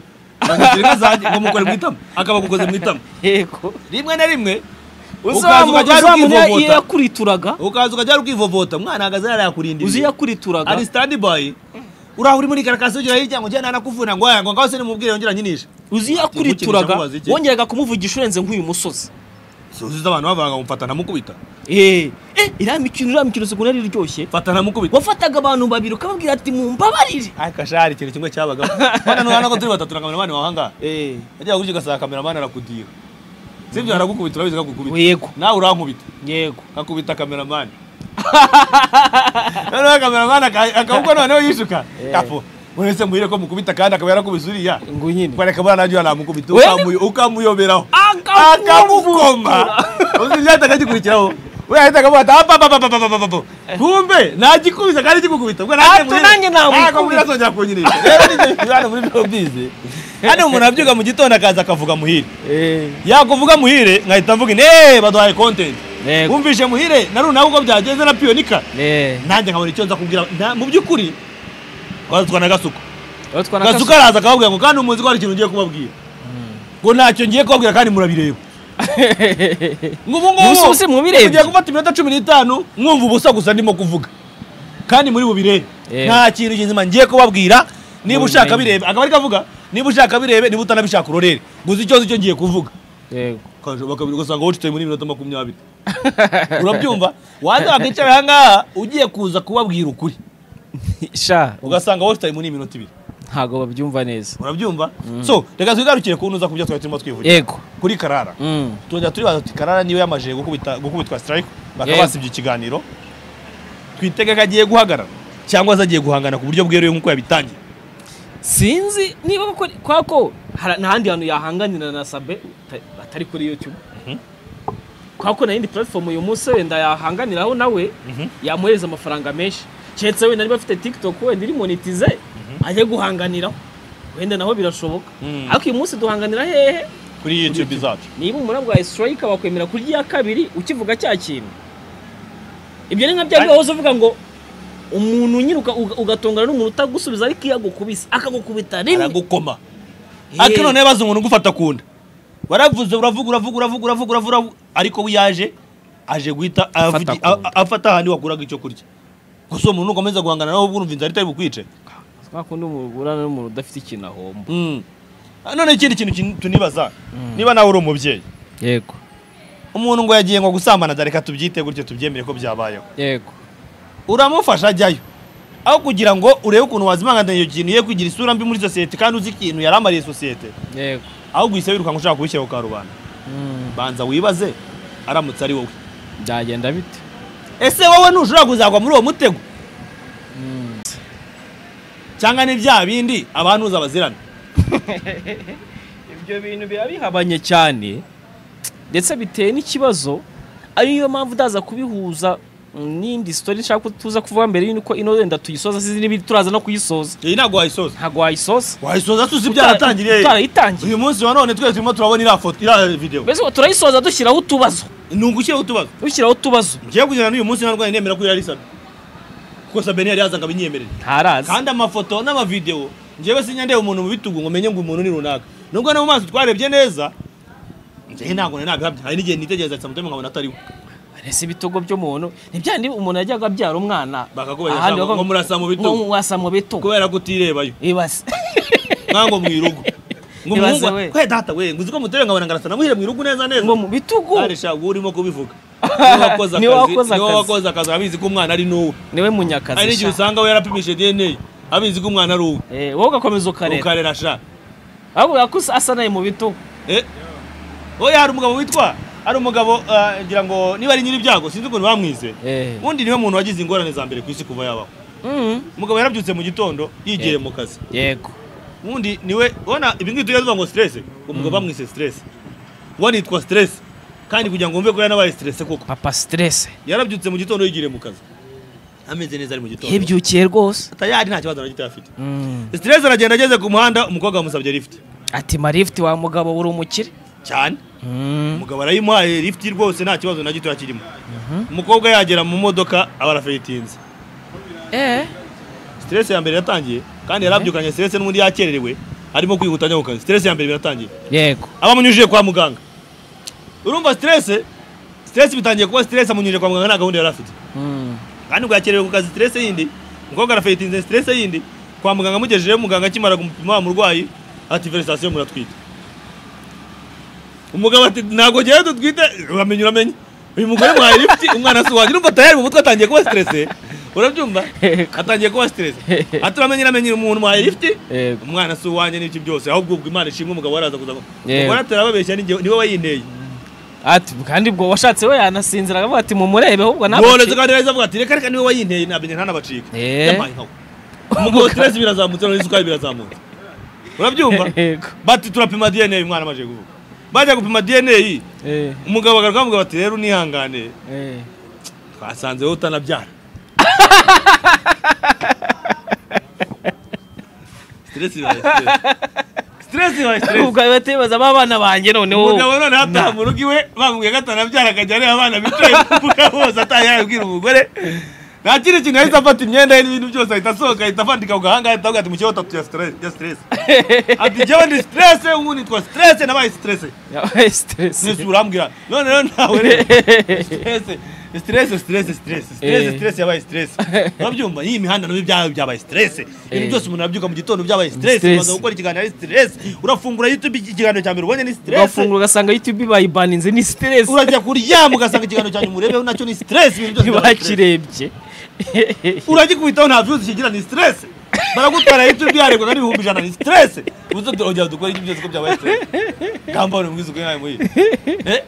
ngo nyishyure inka zanjye ngo mukore mu itama akaba agukoze mu itama yego rimwe na rimwe ukaza ukajya uzamuha iyo ukivovota yakurituraraga ukaza ukajya ukivovota umwana ahagaze hariya yakurindiriye uzi ari yakurituraraga standi bayi uraho uri muri karakasi ugera hirya ngo njyana nakuvuna ngo yanga ngaho se nimubwire yongera nyinisha uzi Ati, yakurituraraga mukinisha mubaze iki? wongeraga kumuvugisha urenze nk'uyu musozi suzuza abantu bavanga mufata namukubita eh eh iriya mikino iriya mikino ukuntu yari iryoshye fata namukubita wafataga abantu babiri ukababwira ati mumbabarire akashari ikintu kimwe cyabagamo bana nubona ko turi batatu na kameramani wahangaha eh yajyaga gutya ugasanga kameramani arakudira sibyo aragukubita urabizi akakukubita yego nawe urankubita yego akakubita kameramani noneho kameramani aka- akabukwa noneho yishuka Eh. apo urese muhire ko mukubita kandi akaba yarakubise uriya ngo nyine kwareka buriya najya namukubita Wene- ukamuyo- ukamuyoberaho Akamu- akamukoma uzi byahita akagikurikirango we yahita akavuga ati apapapapapapapapo kumbe nagikubise kandi kigukubita ubwo Ati, nanjye namukubita. azongera kunyirisha rero nibyo bibana muri showbiz hano umuntu abyuka mu gitondo akaza akavuga muhire eh yakuvuga muhire nkahita mvuga ne baduhaye content Yego. wumvishe muhire na runa uko byagenze na piyonika eh nanjye nkabona icyo nza kubwira nta- mu by'ukuri twazitwa na gasuku Aho twana gasuku kasu- araza akababwira ngo kandi umuzi ko hari ikintu ngiye kubabwira ngo ntacyo ngiye kubabwira kandi murabireba ngo ubu ngubu Ubu se mubirebye? mugiye gufata iminota cumi n'itanu mwumva ubusa gusa ndimo kuvuga kandi muri bubirebe Eh. nta kintu kizima ngiye kubabwira niba Mubimenye. ushaka birebe akaba ari kavuga niba ushaka birebe niba utanabishaka urorere gusa icyo uzi cyo ngiye kuvuga yego Ukajya bakabiri ugasanga wucitse muri minota makumyabiri urabyumva waza wakicara aha ngaha ugiye kuza kubabwira ukuri sha ugasanga wucitse muri minota ibiri ntago babyumva neza urabyumva so reka twigarukire ku ntuza ku byo twari turimo twivugira yego kuri karara Mm. tujya turibaza tuti karara niwe yamajije gukubita gukubitwa strike bakaba Yego. basibye ikiganiro twitega ko agiye guhagarara cyangwa se agiye guhangana ku buryo bweruye nk'uko yabitangiye sinzi niba koko kwa ko hara- nta handi hantu yahanganira na sabe ata- atari kuri youtube Mhm. kwa ko nta yindi platform uyu munsi wenda yahanganiraho nawe Mhm. yamuhereza amafaranga menshi keretse wenda niba afite tiktok wenda iri monetize ajye guhanganiraho wenda naho birashoboka Mm. ariko uyu munsi duhanganira hehe kuri youtube zacu niba umura bwa strike bakwemera kurya iya kabiri ukivuga cya kintu ibyo ni nka bya biba wahoze uvuga ngo umuntu unyiruka uga- ugatongana n'umuntu utagusubiza ariko iyo agukubise akagukubita rimwe aragukoma Eh. ariko none yabaze umuntu ugufata kunda waravuze uravuga uravuga uravuga uravuga uravuga uravuga, ariko we yaje aje guhita avugi- ku nda. a- a- afata ahandi wakuraga icyo kurya gusa uwo muntu ukomeza guhangana nawe ubwo urumva inzara itari bukwice kwa kundi mugurana n'umuntu udafite ikintu ahomba Mm. none ikindi kintu kin- tunibaza niba nawe uri umubyeyi yego umuntu ngo yagiye ngo gusambana da, reka tubyite gutyo tubyemere ko byabayeho yego uramufasha ajyayo aho kugira ngo urebe ukuntu wazimanganira iyo kintu ye kugira isura mbi muri sosiyete kandi uzi ikintu yaramariye sosiyete yego ahubwo uhise wirukanka ushaka kubishyira ku karubanda banza wibaze aramutse ari wowe byagenda bite ese wowe ntushobora kuzagwa muri uwo mutego cyangwa ni bya bindi abantu uza bazirana ibyo bintu biba bihabanye cyane ndetse biteye n'ikibazo ariyo mpamvu utaza kubihuza mm, n'indi sitori nshaka ko tuza kuvuga mbere y'uko ino wenda tuyisoza sizi n'ibindi turaza no kuyisoza iyi ntabwo wayisoza ntabwo wayisoza wayisoza tuzi byaratangiriye tutarayitangiye uyu munsi wa none twese turimo turabona iriya foto iriya videwo mbese ngo turayisoza dushyiraho utubazo ni ugushyiraho utubazo dushyiraho utubazo ngiye kugenda n'uyu munsi ntarwanya nemera ko yari sabe kuko sabe ntiyari yazaga abinyemerera ntarazi kandi amafoto n'amavidewo njyewe sinjya ndeba umuntu mu bitugu ngo menye ngo umuntu ni runaka nubwo no mu maso twarebye neza njyewe ntabwo nari nabihamye hari n'igihe nitegereza ati samutemu nkabona atariwe ese ibitogo by'umuntu ni bya bindi umuntu yajyaga abyara umwana Bakakubaza ahandi ngo- bakavuga- ngo murasa mu bitugu. ngo murasa mu bitugu kubera ko utirebayo ibase nkango mu irugo ngo Ibaze umuhungu we. kwe data we nguzi ko mutere nkabona ngarasa namuhira mu irugu neza neza ngo mu bitugu arisha wowe urimo kubivuga niwe wakoze Niwe wakoze akazi niwe akazi. wakoze akazi abizi ko umwana ari n'uwe niwe hari munyakazi n'igihe sha. usanga we yarapimishe dna abizi ko umwana ari uwe Eh, wowe ugakomeza ukarera ukarera sha ahubwo yakusa asa naye mu bitugu Eh? oya hari umugabo witwa hari umugabo ah, ngira ngo niba ari nyir'ibyago sinzi ukuntu bamwize Eh. ubundi niwe muntu wagize ingorane za mbere ku isi kuva yabaho Mhm. umugabo yarabyutse mu gitondo yigiye Eh. mu kazi yego ubundi niwe ubona ibi ngibi tujya tuvuga ngo stress umugabo bamwise stress ubona yitwa stress kandi kugira ngo wumve ko yanabaye stress koko papa stress yarabyutse mu gitondo yigiriye mu kazi ameze neza ari mu gitondo yabyukiye rwose tayari nta kibazo na gito afite Mm. stress aragenda ageze ku muhanda umukobwa wamusabye lift ati marift wa mugabo uri umukire cyane Mm. umugabo arayimuhaye lift rwose nta kibazo na gito kirimo umukobwa yagera mu modoka aba arafeyitinze Eh. stress ya mbere yatangiye kandi yarabyukanye stress n'ubundi yakererewe arimo kwihuta ajya mu kazi stress ya mbere biratangiye yego aba amunyujije kwa muganga urumva stress stress bitangiye kuba stress amunyujije kwa muganga nta gahunda yari afite Mm. kandi ngo yakererewe ku kazi stress yindi umukobwa arafeyitinze stress yindi kwa muganga amugejejeyo muganga akimara kumupima wa murwayi ati verisasiyo muratwite umugabo ati ntabwo ngewe dutwite uramenye uramenye uyu mugore mwaye lifti umwana si uwanjye urumva tayari mu mutwe atangiye kuba stress urabyumva atangiye kuba stress ati uramenye uramenye uyu muntu mwaye lifti Yego. umwana si uwanjye n'ibyo byose ahubwo ubwo imana ishimwe umugabo waraza kuza Yego. umugore atarababeshya n'igihe niwe wayinteye ati kandi ubwo washatse we yanasinzira akavuga ati mumurebe ahubwo nawe boroze kandi neza avuga ati reka reka niwe wayinteye namenye ntanabacike Eh. yampaye nkawe umugabo stress birazamutse noneho isukari birazamutse urabyumva Yego. bati turapima dna uyu mwana amaze kuvuga bajya gupima dna Eh. umugabo agaruka amuga bati rero unihangane Eh. twasanze wowe utanabyara stress ibaye stress stress ibaye stress ubwo ahita yibaza ba bana banjye noneho umugabo none hataha mu rugo iwe bamubwiye ko atanabyara akajya areba abana bicaye ku mbuga bose ataha yabwira umugore nta kindi kintu yahise afata imyenda ye n'ibintu byose ahita asohoka ahita afandika ku gahanga ahita avuga ati mu kibazo tatu ya stress ya stress ati njyewe ndi stress ubu nitwa stress nabaye stress yabaye stress nese urambwira none rero ntawe rero stress stress stress stress stress Eh. stress yabaye stress urabyumva iyi mihanda nabyo byabaye byabaye stress ibintu Eh. byose umuntu abyuka mu gitondo byabaye stress Stress. ubanza gukora ikiganiro ari stress urafungura youtube ikiganiro cya mbere ubonye ni stress ugafungura ugasanga youtube bayibaninze ni stress urajya kuryama ugasanga ikiganiro cyanyu murebeho nacyo ni stress ibintu byose byabaye stress. ntibakirebye uragikubitaho nta views kigira ni stress baragutwara youtube yarebwaga n'ibihumbi ijana ni stress ubuze tuongera dukora ibyo byose ko byabaye stress gamba uri mwiza ukuri nawe muyi Eh?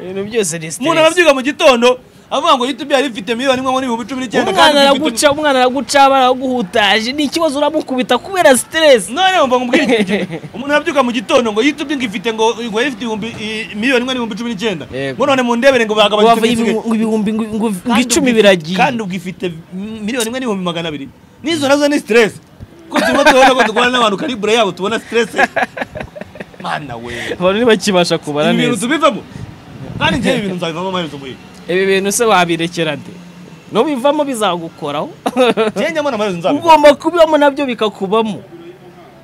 ibintu byose ni umuntu stress arabyuka mu gitondo avuga ngo youtube yari ifite miliyoni imwe n'ibihumbi cumi n'icyenda umwana kandi mfite- araguca umwana araguca baraguhutaje ni ikibazo uramukubita kubera stress none wumva ngo ubwenge umuntu arabyuka mu gitondo ngo youtube ngo ifite ngo ngo yari ifite ibihumbi i- miliyoni imwe n'ibihumbi cumi n'icyenda Yego. ngo none mu ndebere ngo bagabanyije wava ibisigaye. ibihumbi ngo- ngo ngo Kandi icumi ubwi- biragiye kandi ubwifite miliyoni imwe n'ibihumbi magana abiri n'izo nazo ni stress ko turimo tubona ko dukorana n'abantu karibure yabo tubona stress mana we abantu ntibakibasha kubara ibi bintu neza tubivamo kandi njyewe ibi bintu nzabivamo amaherezo muyi ibi bintu se wabirekera de nubivamo bizagukoraho njyewe njyamo n'amaherezo nzabivamo ugomba kubibamo nabyo bikakubamo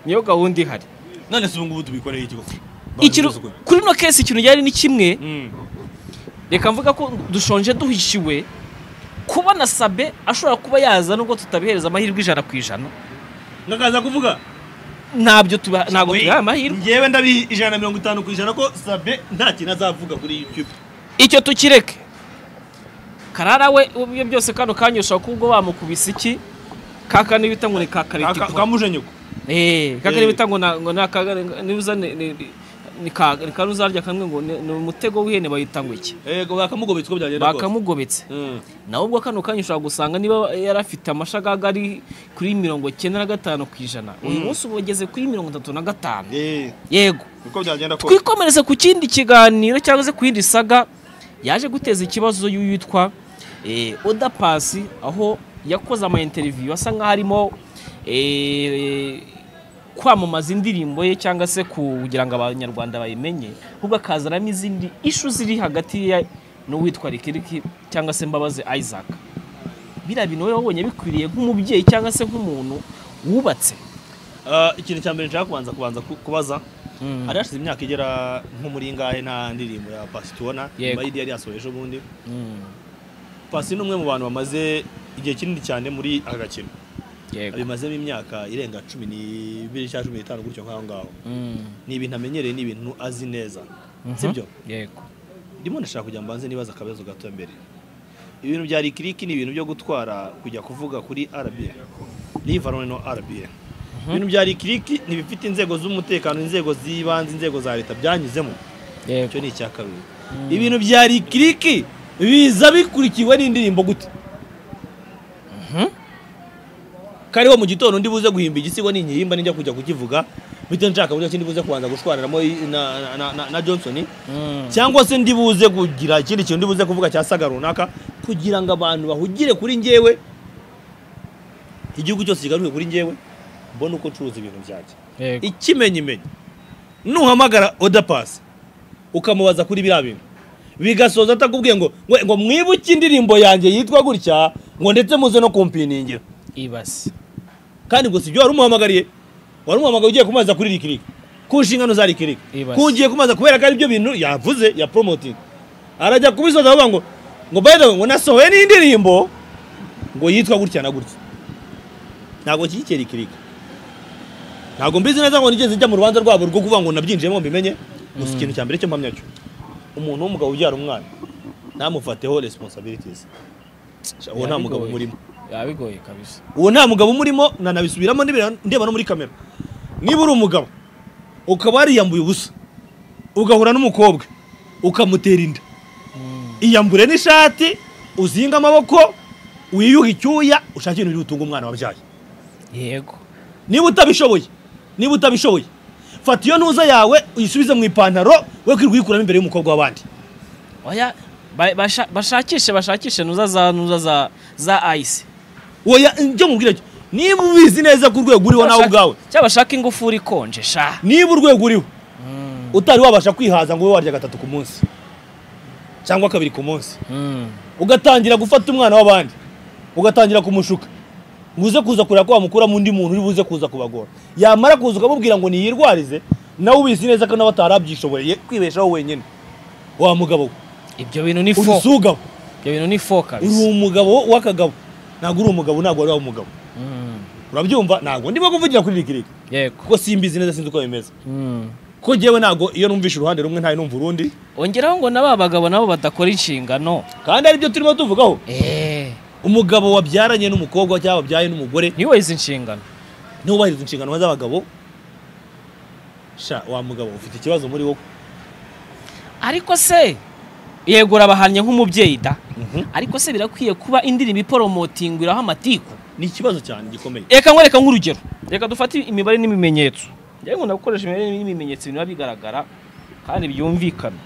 niyo gahunda ihari none se ubu ngubu tubikoreye iki koko Ikintu- Babivuze ukuri. kuri ino kesi ikintu ryari ni kimwe Mm. reka mvuga ko dushonje duhishiwe kubona sabe ashobora kuba yaza nubwo tutabihereza amahirwe ijana ku ijana nkakaza kuvuga ntabyo tuba ntabwo Oye, tubaha amahirwe njyewe ndabiha ijana na mirongo itanu ku ijana ko sabe nta kintu azavuga kuri youtube icyo tukireke karara we ibyo byose kano kanya ushobora kuba ubwo bamukubise iki kaka niba bita ngo ni Ka- ka- kakaritipo kamuje nyoko Eh, kaka Eh. niba bita ngo na- ngo ni akaga niba ni ka ni karuzarya kamwe ngo ni ni umutego w'ihene bayita ngo iki yego bakamugobetse uko byagenda kose bakamugobetse Mm. nawe ubwo kano kanya ushobora gusanga niba yari afite amashagaga ari kuri mirongo icyenda na gatanu ku ijana uyu munsi ubu ageze kuri mirongo itatu na gatanu Eh, yego uko byagenda kose twikomereze ku kindi kiganiro cyangwa se ku yindi saga yaje guteza ikibazo y'uwitwa eh, oda pasi aho yakoze ama interview asa nkaho arimo eh, kwamamaza indirimbo ye cyangwa se kugira ngo abanyarwanda bayimenye ahubwo akazanamo izindi ishu ziri hagati ye n'uwitwa rikiriki cyangwa se mbabazi isaac biriya bintu wowe wabonye bikwiriye nk'umubyeyi cyangwa se nk'umuntu wubatse Ah, ikintu cya mbere nshaka kubanza kubanza ku- kubaza hari hashize imyaka igera nko muri ngahe nta ndirimbo ya pasi tubona Yego. nyuma y'idi yari yasoje ejobundi pasi ni umwe mu bantu bamaze igihe kinini cyane muri aka gakino Yego. abimazemo imyaka irenga cumi n'ibiri cyangwa cumi n'itanu gutyo nk'aho ngaho Mm. ni ibintu amenyereye ni ibintu azi neza Mhm. sibyo yego ndimo ndashaka kujya mbanze nibaza akabazo gato mbere ibintu bya rikiriki ni ibintu byo gutwara kujya kuvuga kuri RBA rivarone no RBA ibintu bya rikiriki ntibifite inzego z'umutekano inzego z'ibanze inzego za leta byanyuzemo yego icyo ni icya kabiri ibintu bya rikiriki biza bikurikiwe n'indirimbo gute kariho mu gitondo ndi buze guhimba igisigo ninkihimba ninjya kujya kukivuga bite nshaka buryo ki ndi buze kubanza gushwariramo i- na, na, na, na, na johnson Mm. cyangwa se ndi buze kugira ikindi kintu ndi buze kuvuga cya saga runaka kugira ngo abantu bahugire kuri njyewe igihugu cyose kigaruke kuri njyewe mbone uko ncuruza ibintu byanjye yego ikimenyimenyi nuhamagara oda pasi ukamubaza kuri biriya bintu bigasoza atakubwiye ngo ngo, ngo mwibuke indirimbo yanjye yitwa gutya ngo ndetse muze no kumpiningira ibase kandi ngo sibyo wari umuhamagariye wari umuhamagariye ugiye kumubaza kuri rikiriki ku nshingano za rikiriki Ibaze. ku ugiye kumubaza kubera ko aribyo bintu yavuze ya promoting arajya kubisoza avuga ngo ngo by the way ngo nasohoye n'indirimbo ngo yitwa gutya na gutya ntabwo nshyigikiye rikiriki ntabwo mbizi neza ngo nigeze njya mu rubanza rwabo rwo kuvuga ngo nabyinjiyemo mbimenye gusa ikintu cya mbere cyo mpamya cyo umuntu w'umugabo ubyara umwana ntamufateho responsibilities uwo nta mugabo Yabigoye. umurimo yabigoye kabisa uwo nta mugabo umurimo nanabisubiramo ndebera ndeba no muri kamera niba uri umugabo ukaba wariyambuye ubusa ugahura n'umukobwa ukamutera inda iyambure n'ishati uzinga amaboko wiyuhe icyuya ushake ibintu biri butunge umwana wabyaye yego niba utabishoboye niba utabishoboye fata iyo ntuza yawe uyisubize mu ipantaro we kwirirwa uyikuramo imbere y'umukobwa w'abandi oya ba- basha- bashakishe bashakishe nuza za nuza za za ice oya njye nkubwire cyo niba ubizi neza ko urwego uriho nawe ubwawe cyangwa bashaka ingufuri ikonje sha niba urwego uriho utari wabasha kwihaza ngo ube warya gatatu ku munsi cyangwa kabiri ku munsi Mm. ugatangira gufata umwana w'abandi ugatangira kumushuka ngo uze kuza kureba ko wamukuramo undi muntu uri buze kuza kubagora yamara kuza ukamubwira ngo niyirwarize nawe ubizi neza ko nawe atarabyishoboreye kwibeshaho wenyine wa mugabo we ibyo bintu ni uri fo ibyo usugabo bintu ni fo uri kabisa umugabo w'akagabo ntabwo uri umugabo ntabwo wari umugabo Mm. urabyumva ntabwo ndimo kuvugira kuri rikiriki yego kuko simbizi neza sinzi uko bimeze Mm. ko njyewe ntabwo iyo numvishe uruhande rumwe ntayo numva urundi ongeraho ngo na ba bagabo nabo badakora inshingano kandi aribyo turimo tuvugaho eh umugabo wabyaranye n'umukobwa cyangwa wabyaye n'umugore ntiyubahirize inshingano ntubahiriza inshingano z'abagabo sha wa mugabo ufite ikibazo muri wowe ariko se yego urabahannye nk'umubyeyi da ariko se birakwiye kuba indirimbo iporomotingwiraho amatiku ni ikibazo cyane gikomeye reka nkwereka nk'urugero reka dufate imibare n'ibimenyetso njyewe nkunda gukoresha imibare n'ibimenyetso ibintu biba bigaragara kandi byumvikana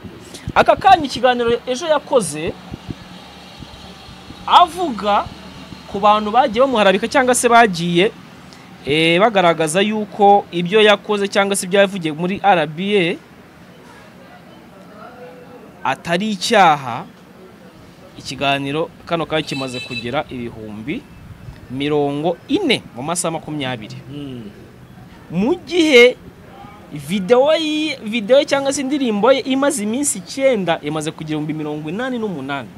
aka kanya ikiganiro ejo yakoze avuga ku bantu bagiye bamuharabika cyangwa se bagiye eh, bagaragaza yuko ibyo yakoze cyangwa se ibyo yavugiye muri rba atari icyaha ikiganiro kano kanya kimaze kugera ibihumbi mirongo ine mu masaha makumyabiri mu gihe videwo ye- videwo ye cyangwa se indirimbo ye imaze iminsi icyenda imaze kugira ibihumbi mirongo inani n'umunani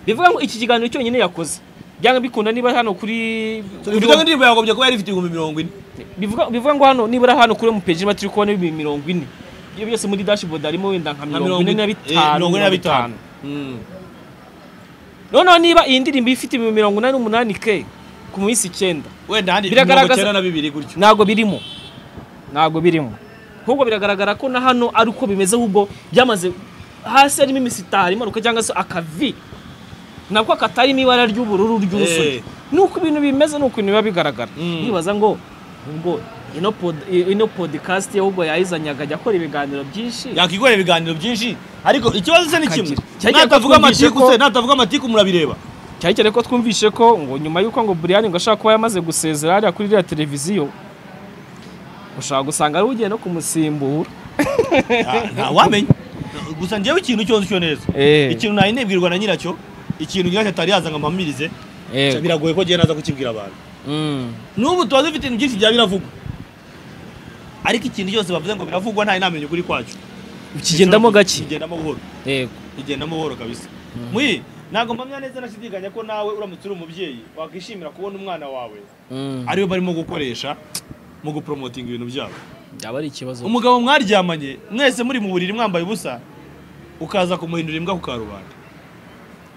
bivuga ngo iki kiganiro cyonyine yakoze byanga bikunda niba hano kuri bivuga ngo indirimbo yagobye kuba yari ifite ibihumbi mirongo ine bivuga bivuga ngo hano nibura hano kuri mu page turi kubona ibihumbi mirongo ine ibyo byose muri dashboard harimo wenda nka mirongo ine na bitanu mirongo ine na bitanu noneho niba iyi ndirimbo ifite ibihumbi mirongo inani n'umunani ke ku minsi icyenda wenda ahandi mirongo Biragaragaza- icyenda na bibiri gutyo ntabwo birimo ntabwo birimo ahubwo biragaragara ko na hano ari uko bimeze ahubwo byamaze hasi harimo imisitari imanuka cyangwa se akavi nako katari mu ibara ry'ubururu ry'urusobe Eh. nuko ibintu bimeze nuko ibintu biba bigaragara Mm. nibaza ngo ubwo ino pod- ino podcast ye ahubwo yayizanyaga ajya akora ibiganiro byinshi yakwikorera ibiganiro byinshi ariko ikibazo se ni kimwe Akagira. Cyagiye natavuga kutwumvisha amatiku ko- se natavuga amatiku murabireba cyane cyane ko twumvishe ko ngo nyuma y'uko ngo Brian ngo ashaka kuba yamaze gusezera hariya kuri iriya televiziyo ushobora gusanga ari ugiye no kumusimbura Ah, ntawamenya gusa njyewe ikintu cyose cyo neza Eh. ikintu nayo nibwirwa na nyiracyo ikintu nyiracyo atari yaza ngo mpamirize biragoye ko njyewe naza kukibwira abantu Mm. n'ubu tuba dufite ibintu byinshi byaba biravugwa ariko ikintu cyose bavuze ngo biravugwa nta namenya ukuri kwacyo kigendamo gake kigendamo buhoro yego kigendamo buhoro kabisa muyi ntabwo mpamya neza nashidikanya ko nawe uramutse uri umubyeyi wakwishimira kubona umwana wawe Mm. ariwe barimo gukoresha mu gupromotinga ibintu byabo yaba ari ikibazo umugabo mwaryamanye mwese muri mu buriri mwambaye ubusa ukaza kumuhindura imbwa ku karubanda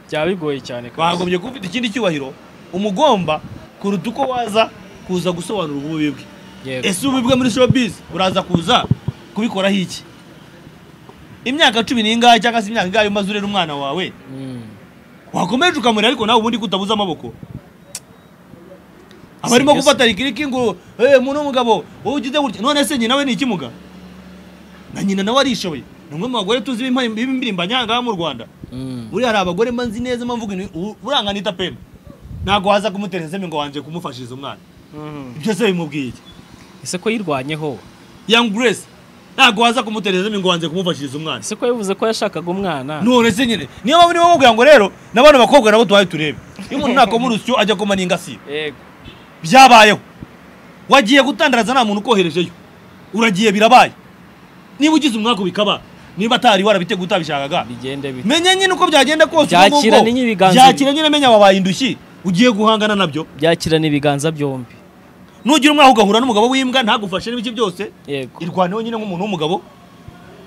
byaba bigoye cyane kabisa. bagombye kuba ufite ikindi cyubahiro umugomba kuruta uko waza kuza gusobanura ububi bwe Yego. ese ububi bwe muri showbiz uraza kuza kubikoraho iki imyaka cumi n'ingahe cyangwa se imyaka ingahe umaze urera umwana wawe Mm. wakomeje ukamurera ariko nawe ubundi kutabuza amaboko abarimo Si byo se. gufata rikiriki ngo eh mu n'umugabo wowe ugize gutya none se nyina we ni ikimuga na nyina nawe arishoboye ni umwe mu bagore tuzi b'impa- b'impirimbanyi aha ngaha mu rwanda Mm. buriya hari abagore mba nzi neza mba mvuga intu- u- uranga nita pena ntabwo waza kumutera inzeme ngo wanje kumufashiriza umwana Mm. ibyo se bimubwiye iki ese ko yirwanyeho young grace ntabwo waza kumutera inzeme ngo wanje kumufashiriza umwana ese ko yavuze ko yashakaga umwana none se nyine niyo mpamvu niba mubwira ngo rero n'abana bakobwa nabo tubaye turebe iyo umuntu nakoma urusyo ajya akoma n'ingasire yego byabayeho wagiye gutandaraza nta muntu ukoherejeyo uragiye birabaye niba ugize umwaku bikaba niba atari warabiteguye utabishakaga bigende bite menya nyine uko byagenda kose Byakira ubu ngubu. ninye ibiganza byakira nyine menya wabaye indushyi ugiye guhangana nabyo byakirana ibiganza byombi nugira umwaku ugahura n'umugabo w'imbwa ntagufashe n'ibiki byose yego irwaneho nyine nk'umuntu w'umugabo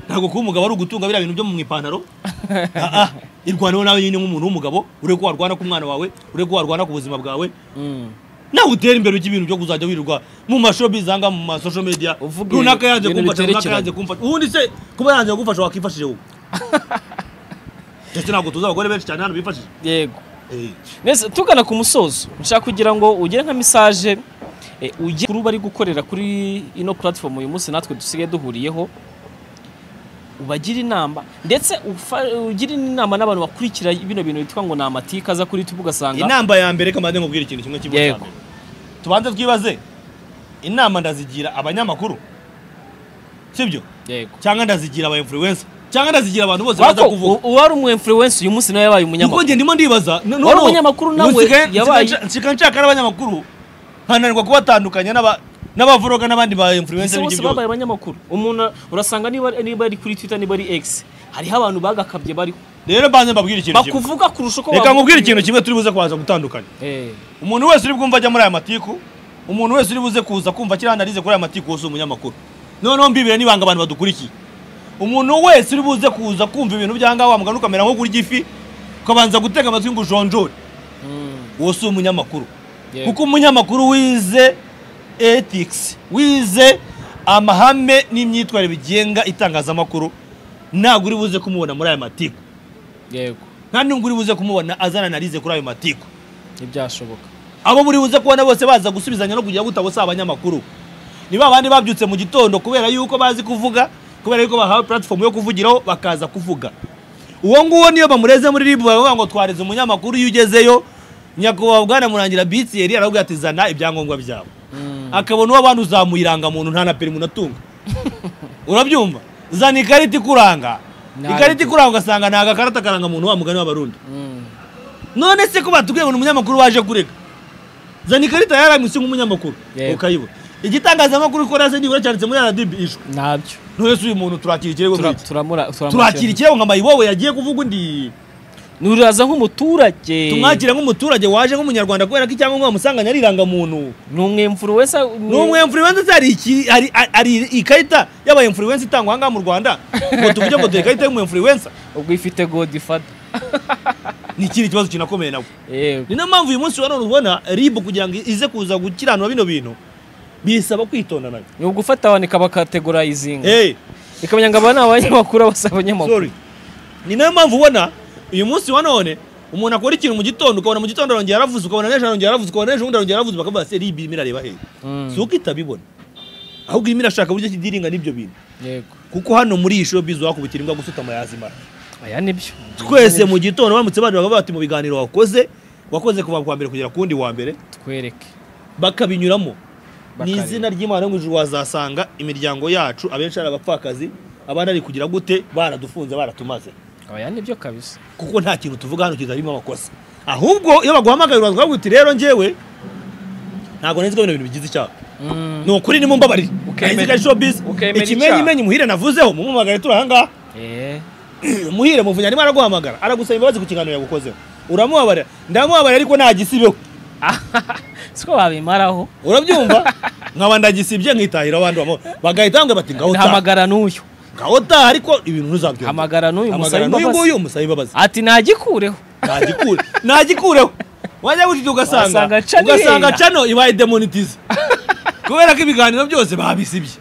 ntabwo kuba umugabo ari ugutunga biriya bintu byo mu ipantaro Ah, ah. irwaneho nawe nyine nk'umuntu w'umugabo ureke ko warwana ku mwana wawe ureke ko warwana ku buzima bwawe Mm. nawe utera imbere ujya ibintu byo kuzajya wirirwa mu mashobi zanga mu masosho media Uvuga runaka yanze ibintu kumfasha runaka biterekeranye. yanze kumfasha ubundi se kuba yanze kugufasha wakifashije wowe ndetse ntabwo tuzi abagore benshi cyane hano bifashije yego Eh, neza tugana ku musozo nshaka kugira ngo ugere nka misaje eh, ugere kuri bari gukorera kuri ino platform uyu munsi natwe dusigaye duhuriyeho ubagire inama ndetse ufa- ugire inama n'abantu bakurikira bino bintu bitwa ngo ni amatika aza kuri YouTube ugasanga inama ya mbere kamande nkubwira ikintu kimwe kimwe cya Yego. mbere tubanze twibaze inama ndazigira abanyamakuru sibyo yego cyangwa ndazigira aba influencer cyangwa ndazigira abantu bose baza Wako, kuvuga u- uwari umu influencer uyu munsi nawe yabaye kuko umunyamakuru njye ndimo ndibaza n- Wari noneho umunyamakuru nawe nsigaye- yabaye- nsigaye nshaka- nsigaye nshaka n'abanyamakuru nkananirwa kubatandukanya n'aba- n'abavoroga n'abandi ba ese influencer bose b'ibyo byose. babaye abanyamakuru umuntu urasanga niba niba ari kuri Twitter niba ari X hariho abantu bagakabye bariho rero banze mbabwire ikintu kimwe bakuvuga kurusha uko reka bavuga. nkubwire ikintu kimwe turi buze kubanza gutandukanya Eh, umuntu wese uri bwumva ajya muri aya matiku umuntu wese uri buze kuza kumva kiriya analize kuri aya matiku wose umunyamakuru noneho mbibire n'ibanga abantu badukurikiye umuntu wese uri buze kuza kumva ibintu byanga wa mugani ukamera nko kurya ifi ukabanza gutega amatwi ngo ujonjore mm, uwo si umunyamakuru yego. kuko umunyamakuru wize ethics wize amahame n'imyitwarire bigenga itangazamakuru ntabwo uri buze kumubona muri aya matiku yego nta n'ubwo uri buze kumubona azana analize kuri ayo matiku ntibyashoboka abo muri buze kubona bose baza gusubizanya no kugira gute abo si abanyamakuru ni ba bandi babyutse mu gitondo kubera yuko bazi kuvuga kubera yuko bahawe platform yo kuvugiraho bakaza kuvuga uwo nguwo niyo bamureze muri ribu bavuga ngo twareze umunyamakuru iyo ugezeyo nyakubahwa bwana murangira bitsi yari arabwira ati zana ibyangombwa byawe akabona uwo abantu uzamuye irangamuntu nta na perimi unatunga urabyumva zana ikarita ikuranga Ntabwo. ikarita ikuranga ugasanga nta gakarita karanga muntu wa mugani w'abarundi Mm, none se ko batubwiye ngo ni umunyamakuru waje kurega zana ikarita ya RMC nk'umunyamakuru Yego. ukayibona igitangazamakuru ukora se nibura cyanditse muri RDB ishwe ntabyo none se uyu muntu turakira ikirego Tura- nk'iki? turamura- turakira ikirego nka mayibowe yagiye kuvuga undi nuraza nk'umuturage tumwakira nk'umuturage waje nk'umunyarwanda kubera ko icyangombwa bamusanganye ari irangamuntu ni umwemfuruwensa ni umwe influencer se hari iki- hari- hari ikarita y'aba influencer itangwa aha ngaha mu Rwanda ngo tuvuge ngo dore ikarita y'umu influencer ubwo ifite godifada ni ikindi kibazo kinakomeye nawe yego ni na mpamvu uyu munsi wa none ubona ribu kugira ngo ize kuza gukiranura bino bintu bisaba kwitonda nayo ni ugufata abantu ikabakategorizinga hey, ikamenya ngo aba ni abanyamakuru aba si abanyamakuru sorry ni nayo mpamvu ubona uyu munsi wa none umuntu akora ikintu mu gitondo ukabona mu gitondo arongera aravuze ukabona nijoro arongera aravuze ukabona nijoro ubundi arongera aravuze bakavuga se ribi irimo irareba hehe Mm, si uko itabibona ahubwo irimo irashaka uburyo ki idiringa n'ibyo bintu yego kuko hano muri iyi showbiz wakubitira imbwa gusutama yazimara aya nibyo twese mu gitondo baramutse bandi bakavuga bati mu biganiro wakoze wakoze kuva ku wa mbere kugera ku wundi wa mbere twereke bakabinyuramo ni Bakareba. izina ry'imana ngo ijuru wazasanga imiryango yacu abenshi ari abapfakazi abandi ari kugira gute baradufunze baratumaze aya nibyo kabisa kuko nta kintu tuvuga hano kitarimo amakosa ahubwo iyo baguhamagaye uraza ukavuga uti rero njyewe ntabwo nzi ko bino bintu bigize icyaha Mm, ni ukuri ni mumbabarire Ukemera- nzi ko ari showbiz ukemera ikimenyimenyi muhire navuzeho mumumagare turi aha ngaha eh, muhire muvunya arimo araguhamagara aragusaba imbabazi ku kiganiro yagukozeho uramuhabarira ndamuhabarira ariko nagisibeho siko babimaraho urabyumva nkaba ndagisibye nkitahira abandi bamo bagahita bambwira bati ngaho taha hamagara n'uyu ngaho taha ariko ibintu ntuzabyumva hamagara n'uyu musabe Hamagara n'uyu imbabazi nguyu musabe imbabazi ati nagikureho nagikure nagikureho wajya gutita ugasanga Wasanga cano ugasanga ihera. cano ibaye demonetize kubera ko ibiganiro byose babisibye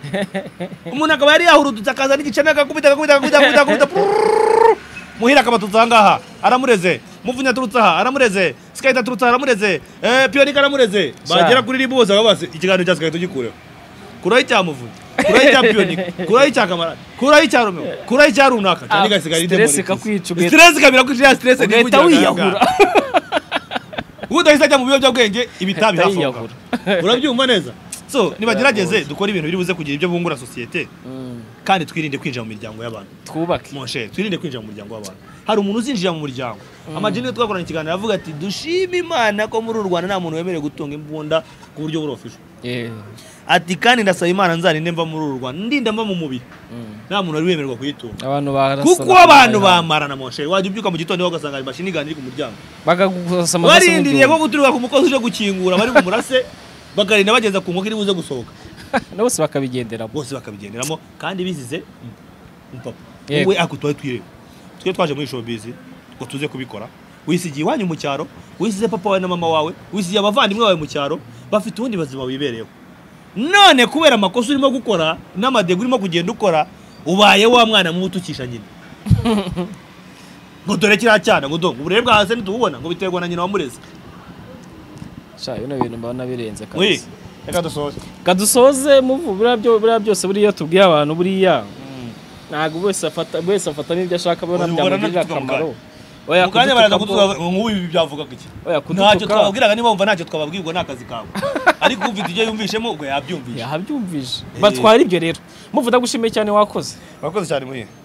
umuntu akaba yari yahurudutse akaza n'igicane akakubita akakubita akakubita akakubita akakubita prrrr. muhira akabatutse aha ngaha aramureze muvunya aturutse aha aramureze sikayita aturutse aha aramureze eh, piyonika aramureze Sa. bagera kuri ribu bose bakaba basi ikiganiro cya sikayita ugikureho kuraho icya muvunya kuraho icya piyonika kuraho icya kamarade kuraho icya romeo kuraho icya runaka cyane Ah, igasigaye ari stress demonetize. ikakwica, ugahita- stress ikabira kwicira stress ugahita wiyahura ubu udahise ajya mu biyobyabwenge ibitabi Ahita hasohoka yiyahura. urabyumva neza so nibagerageze dukore ibintu biri buze kugira ibyo bungura sosiyete Mm, kandi twirinde kwinjira mu miryango y'abantu twubake monshe twirinde kwinjira mu muryango w'abantu hari umuntu uzinjira mu muryango amajini yo twakoranye ikiganiro avuga ati dushime imana ko muri uru rwanda nta muntu wemerewe gutunga imbunda ku buryo burofisho Eh, ati kandi ndasaba imana nzarinde mva muri uru rwanda ndinda mva mu mubiri mm. nta muntu wari wemererwa kuyitunga abantu barasana kuko ku abantu mayaha. bamarana monshe wajya ubyuka mu gitondo ugasanga imashini iganira iri ku muryango bakagusasa amaraso barindiriye ko nk'igihumbi. guturuka ku mukozi uje gukingura bari bumurase bakarinda bageza ku nkoko iri buze gusohoka na bose bakabigenderamo bose bakabigenderamo kandi bizize umupapa Yego. wowe ako twari twireba twe twaje muri showbiz ngo tuze kubikora wisigiye iwanyu mu cyaro wisize papa wawe na mama wawe wisigiye abavandimwe bawe mu cyaro bafite ubundi buzima wibereyeho none kubera amakosa urimo gukora n'amadega urimo kugenda ukora ubaye wa mwana mubi utukisha nyina ngo dore kiriya cyana ngo dore uburere bwa hasi ntitububona ngo biterwa na nyina wamureze sha bino bintu mbona birenze Oui. kabisa Reka dusoze. kadusoze muvu buriya byo- buriya byose buriya tubwiye abantu buriya ntabwo buri wese afata buri wese afata n'ibyo ashaka abona Ubona byamugirira natwe akamaro Mu kanya baraza kutubaza kudutuka ngo nk'ubu ibi byavuga iki? Oya, Ntacyo kudutuka twababwiraga niba wumva ntacyo twababwirwa ni akazi kawe. Ariko ufite ibyo yumvishemo ubwo yabyumvisha. yabyumvise Eh. batwara ibyo rero muvu ndagushimiye cyane wakoze Wakoze cyane muhire.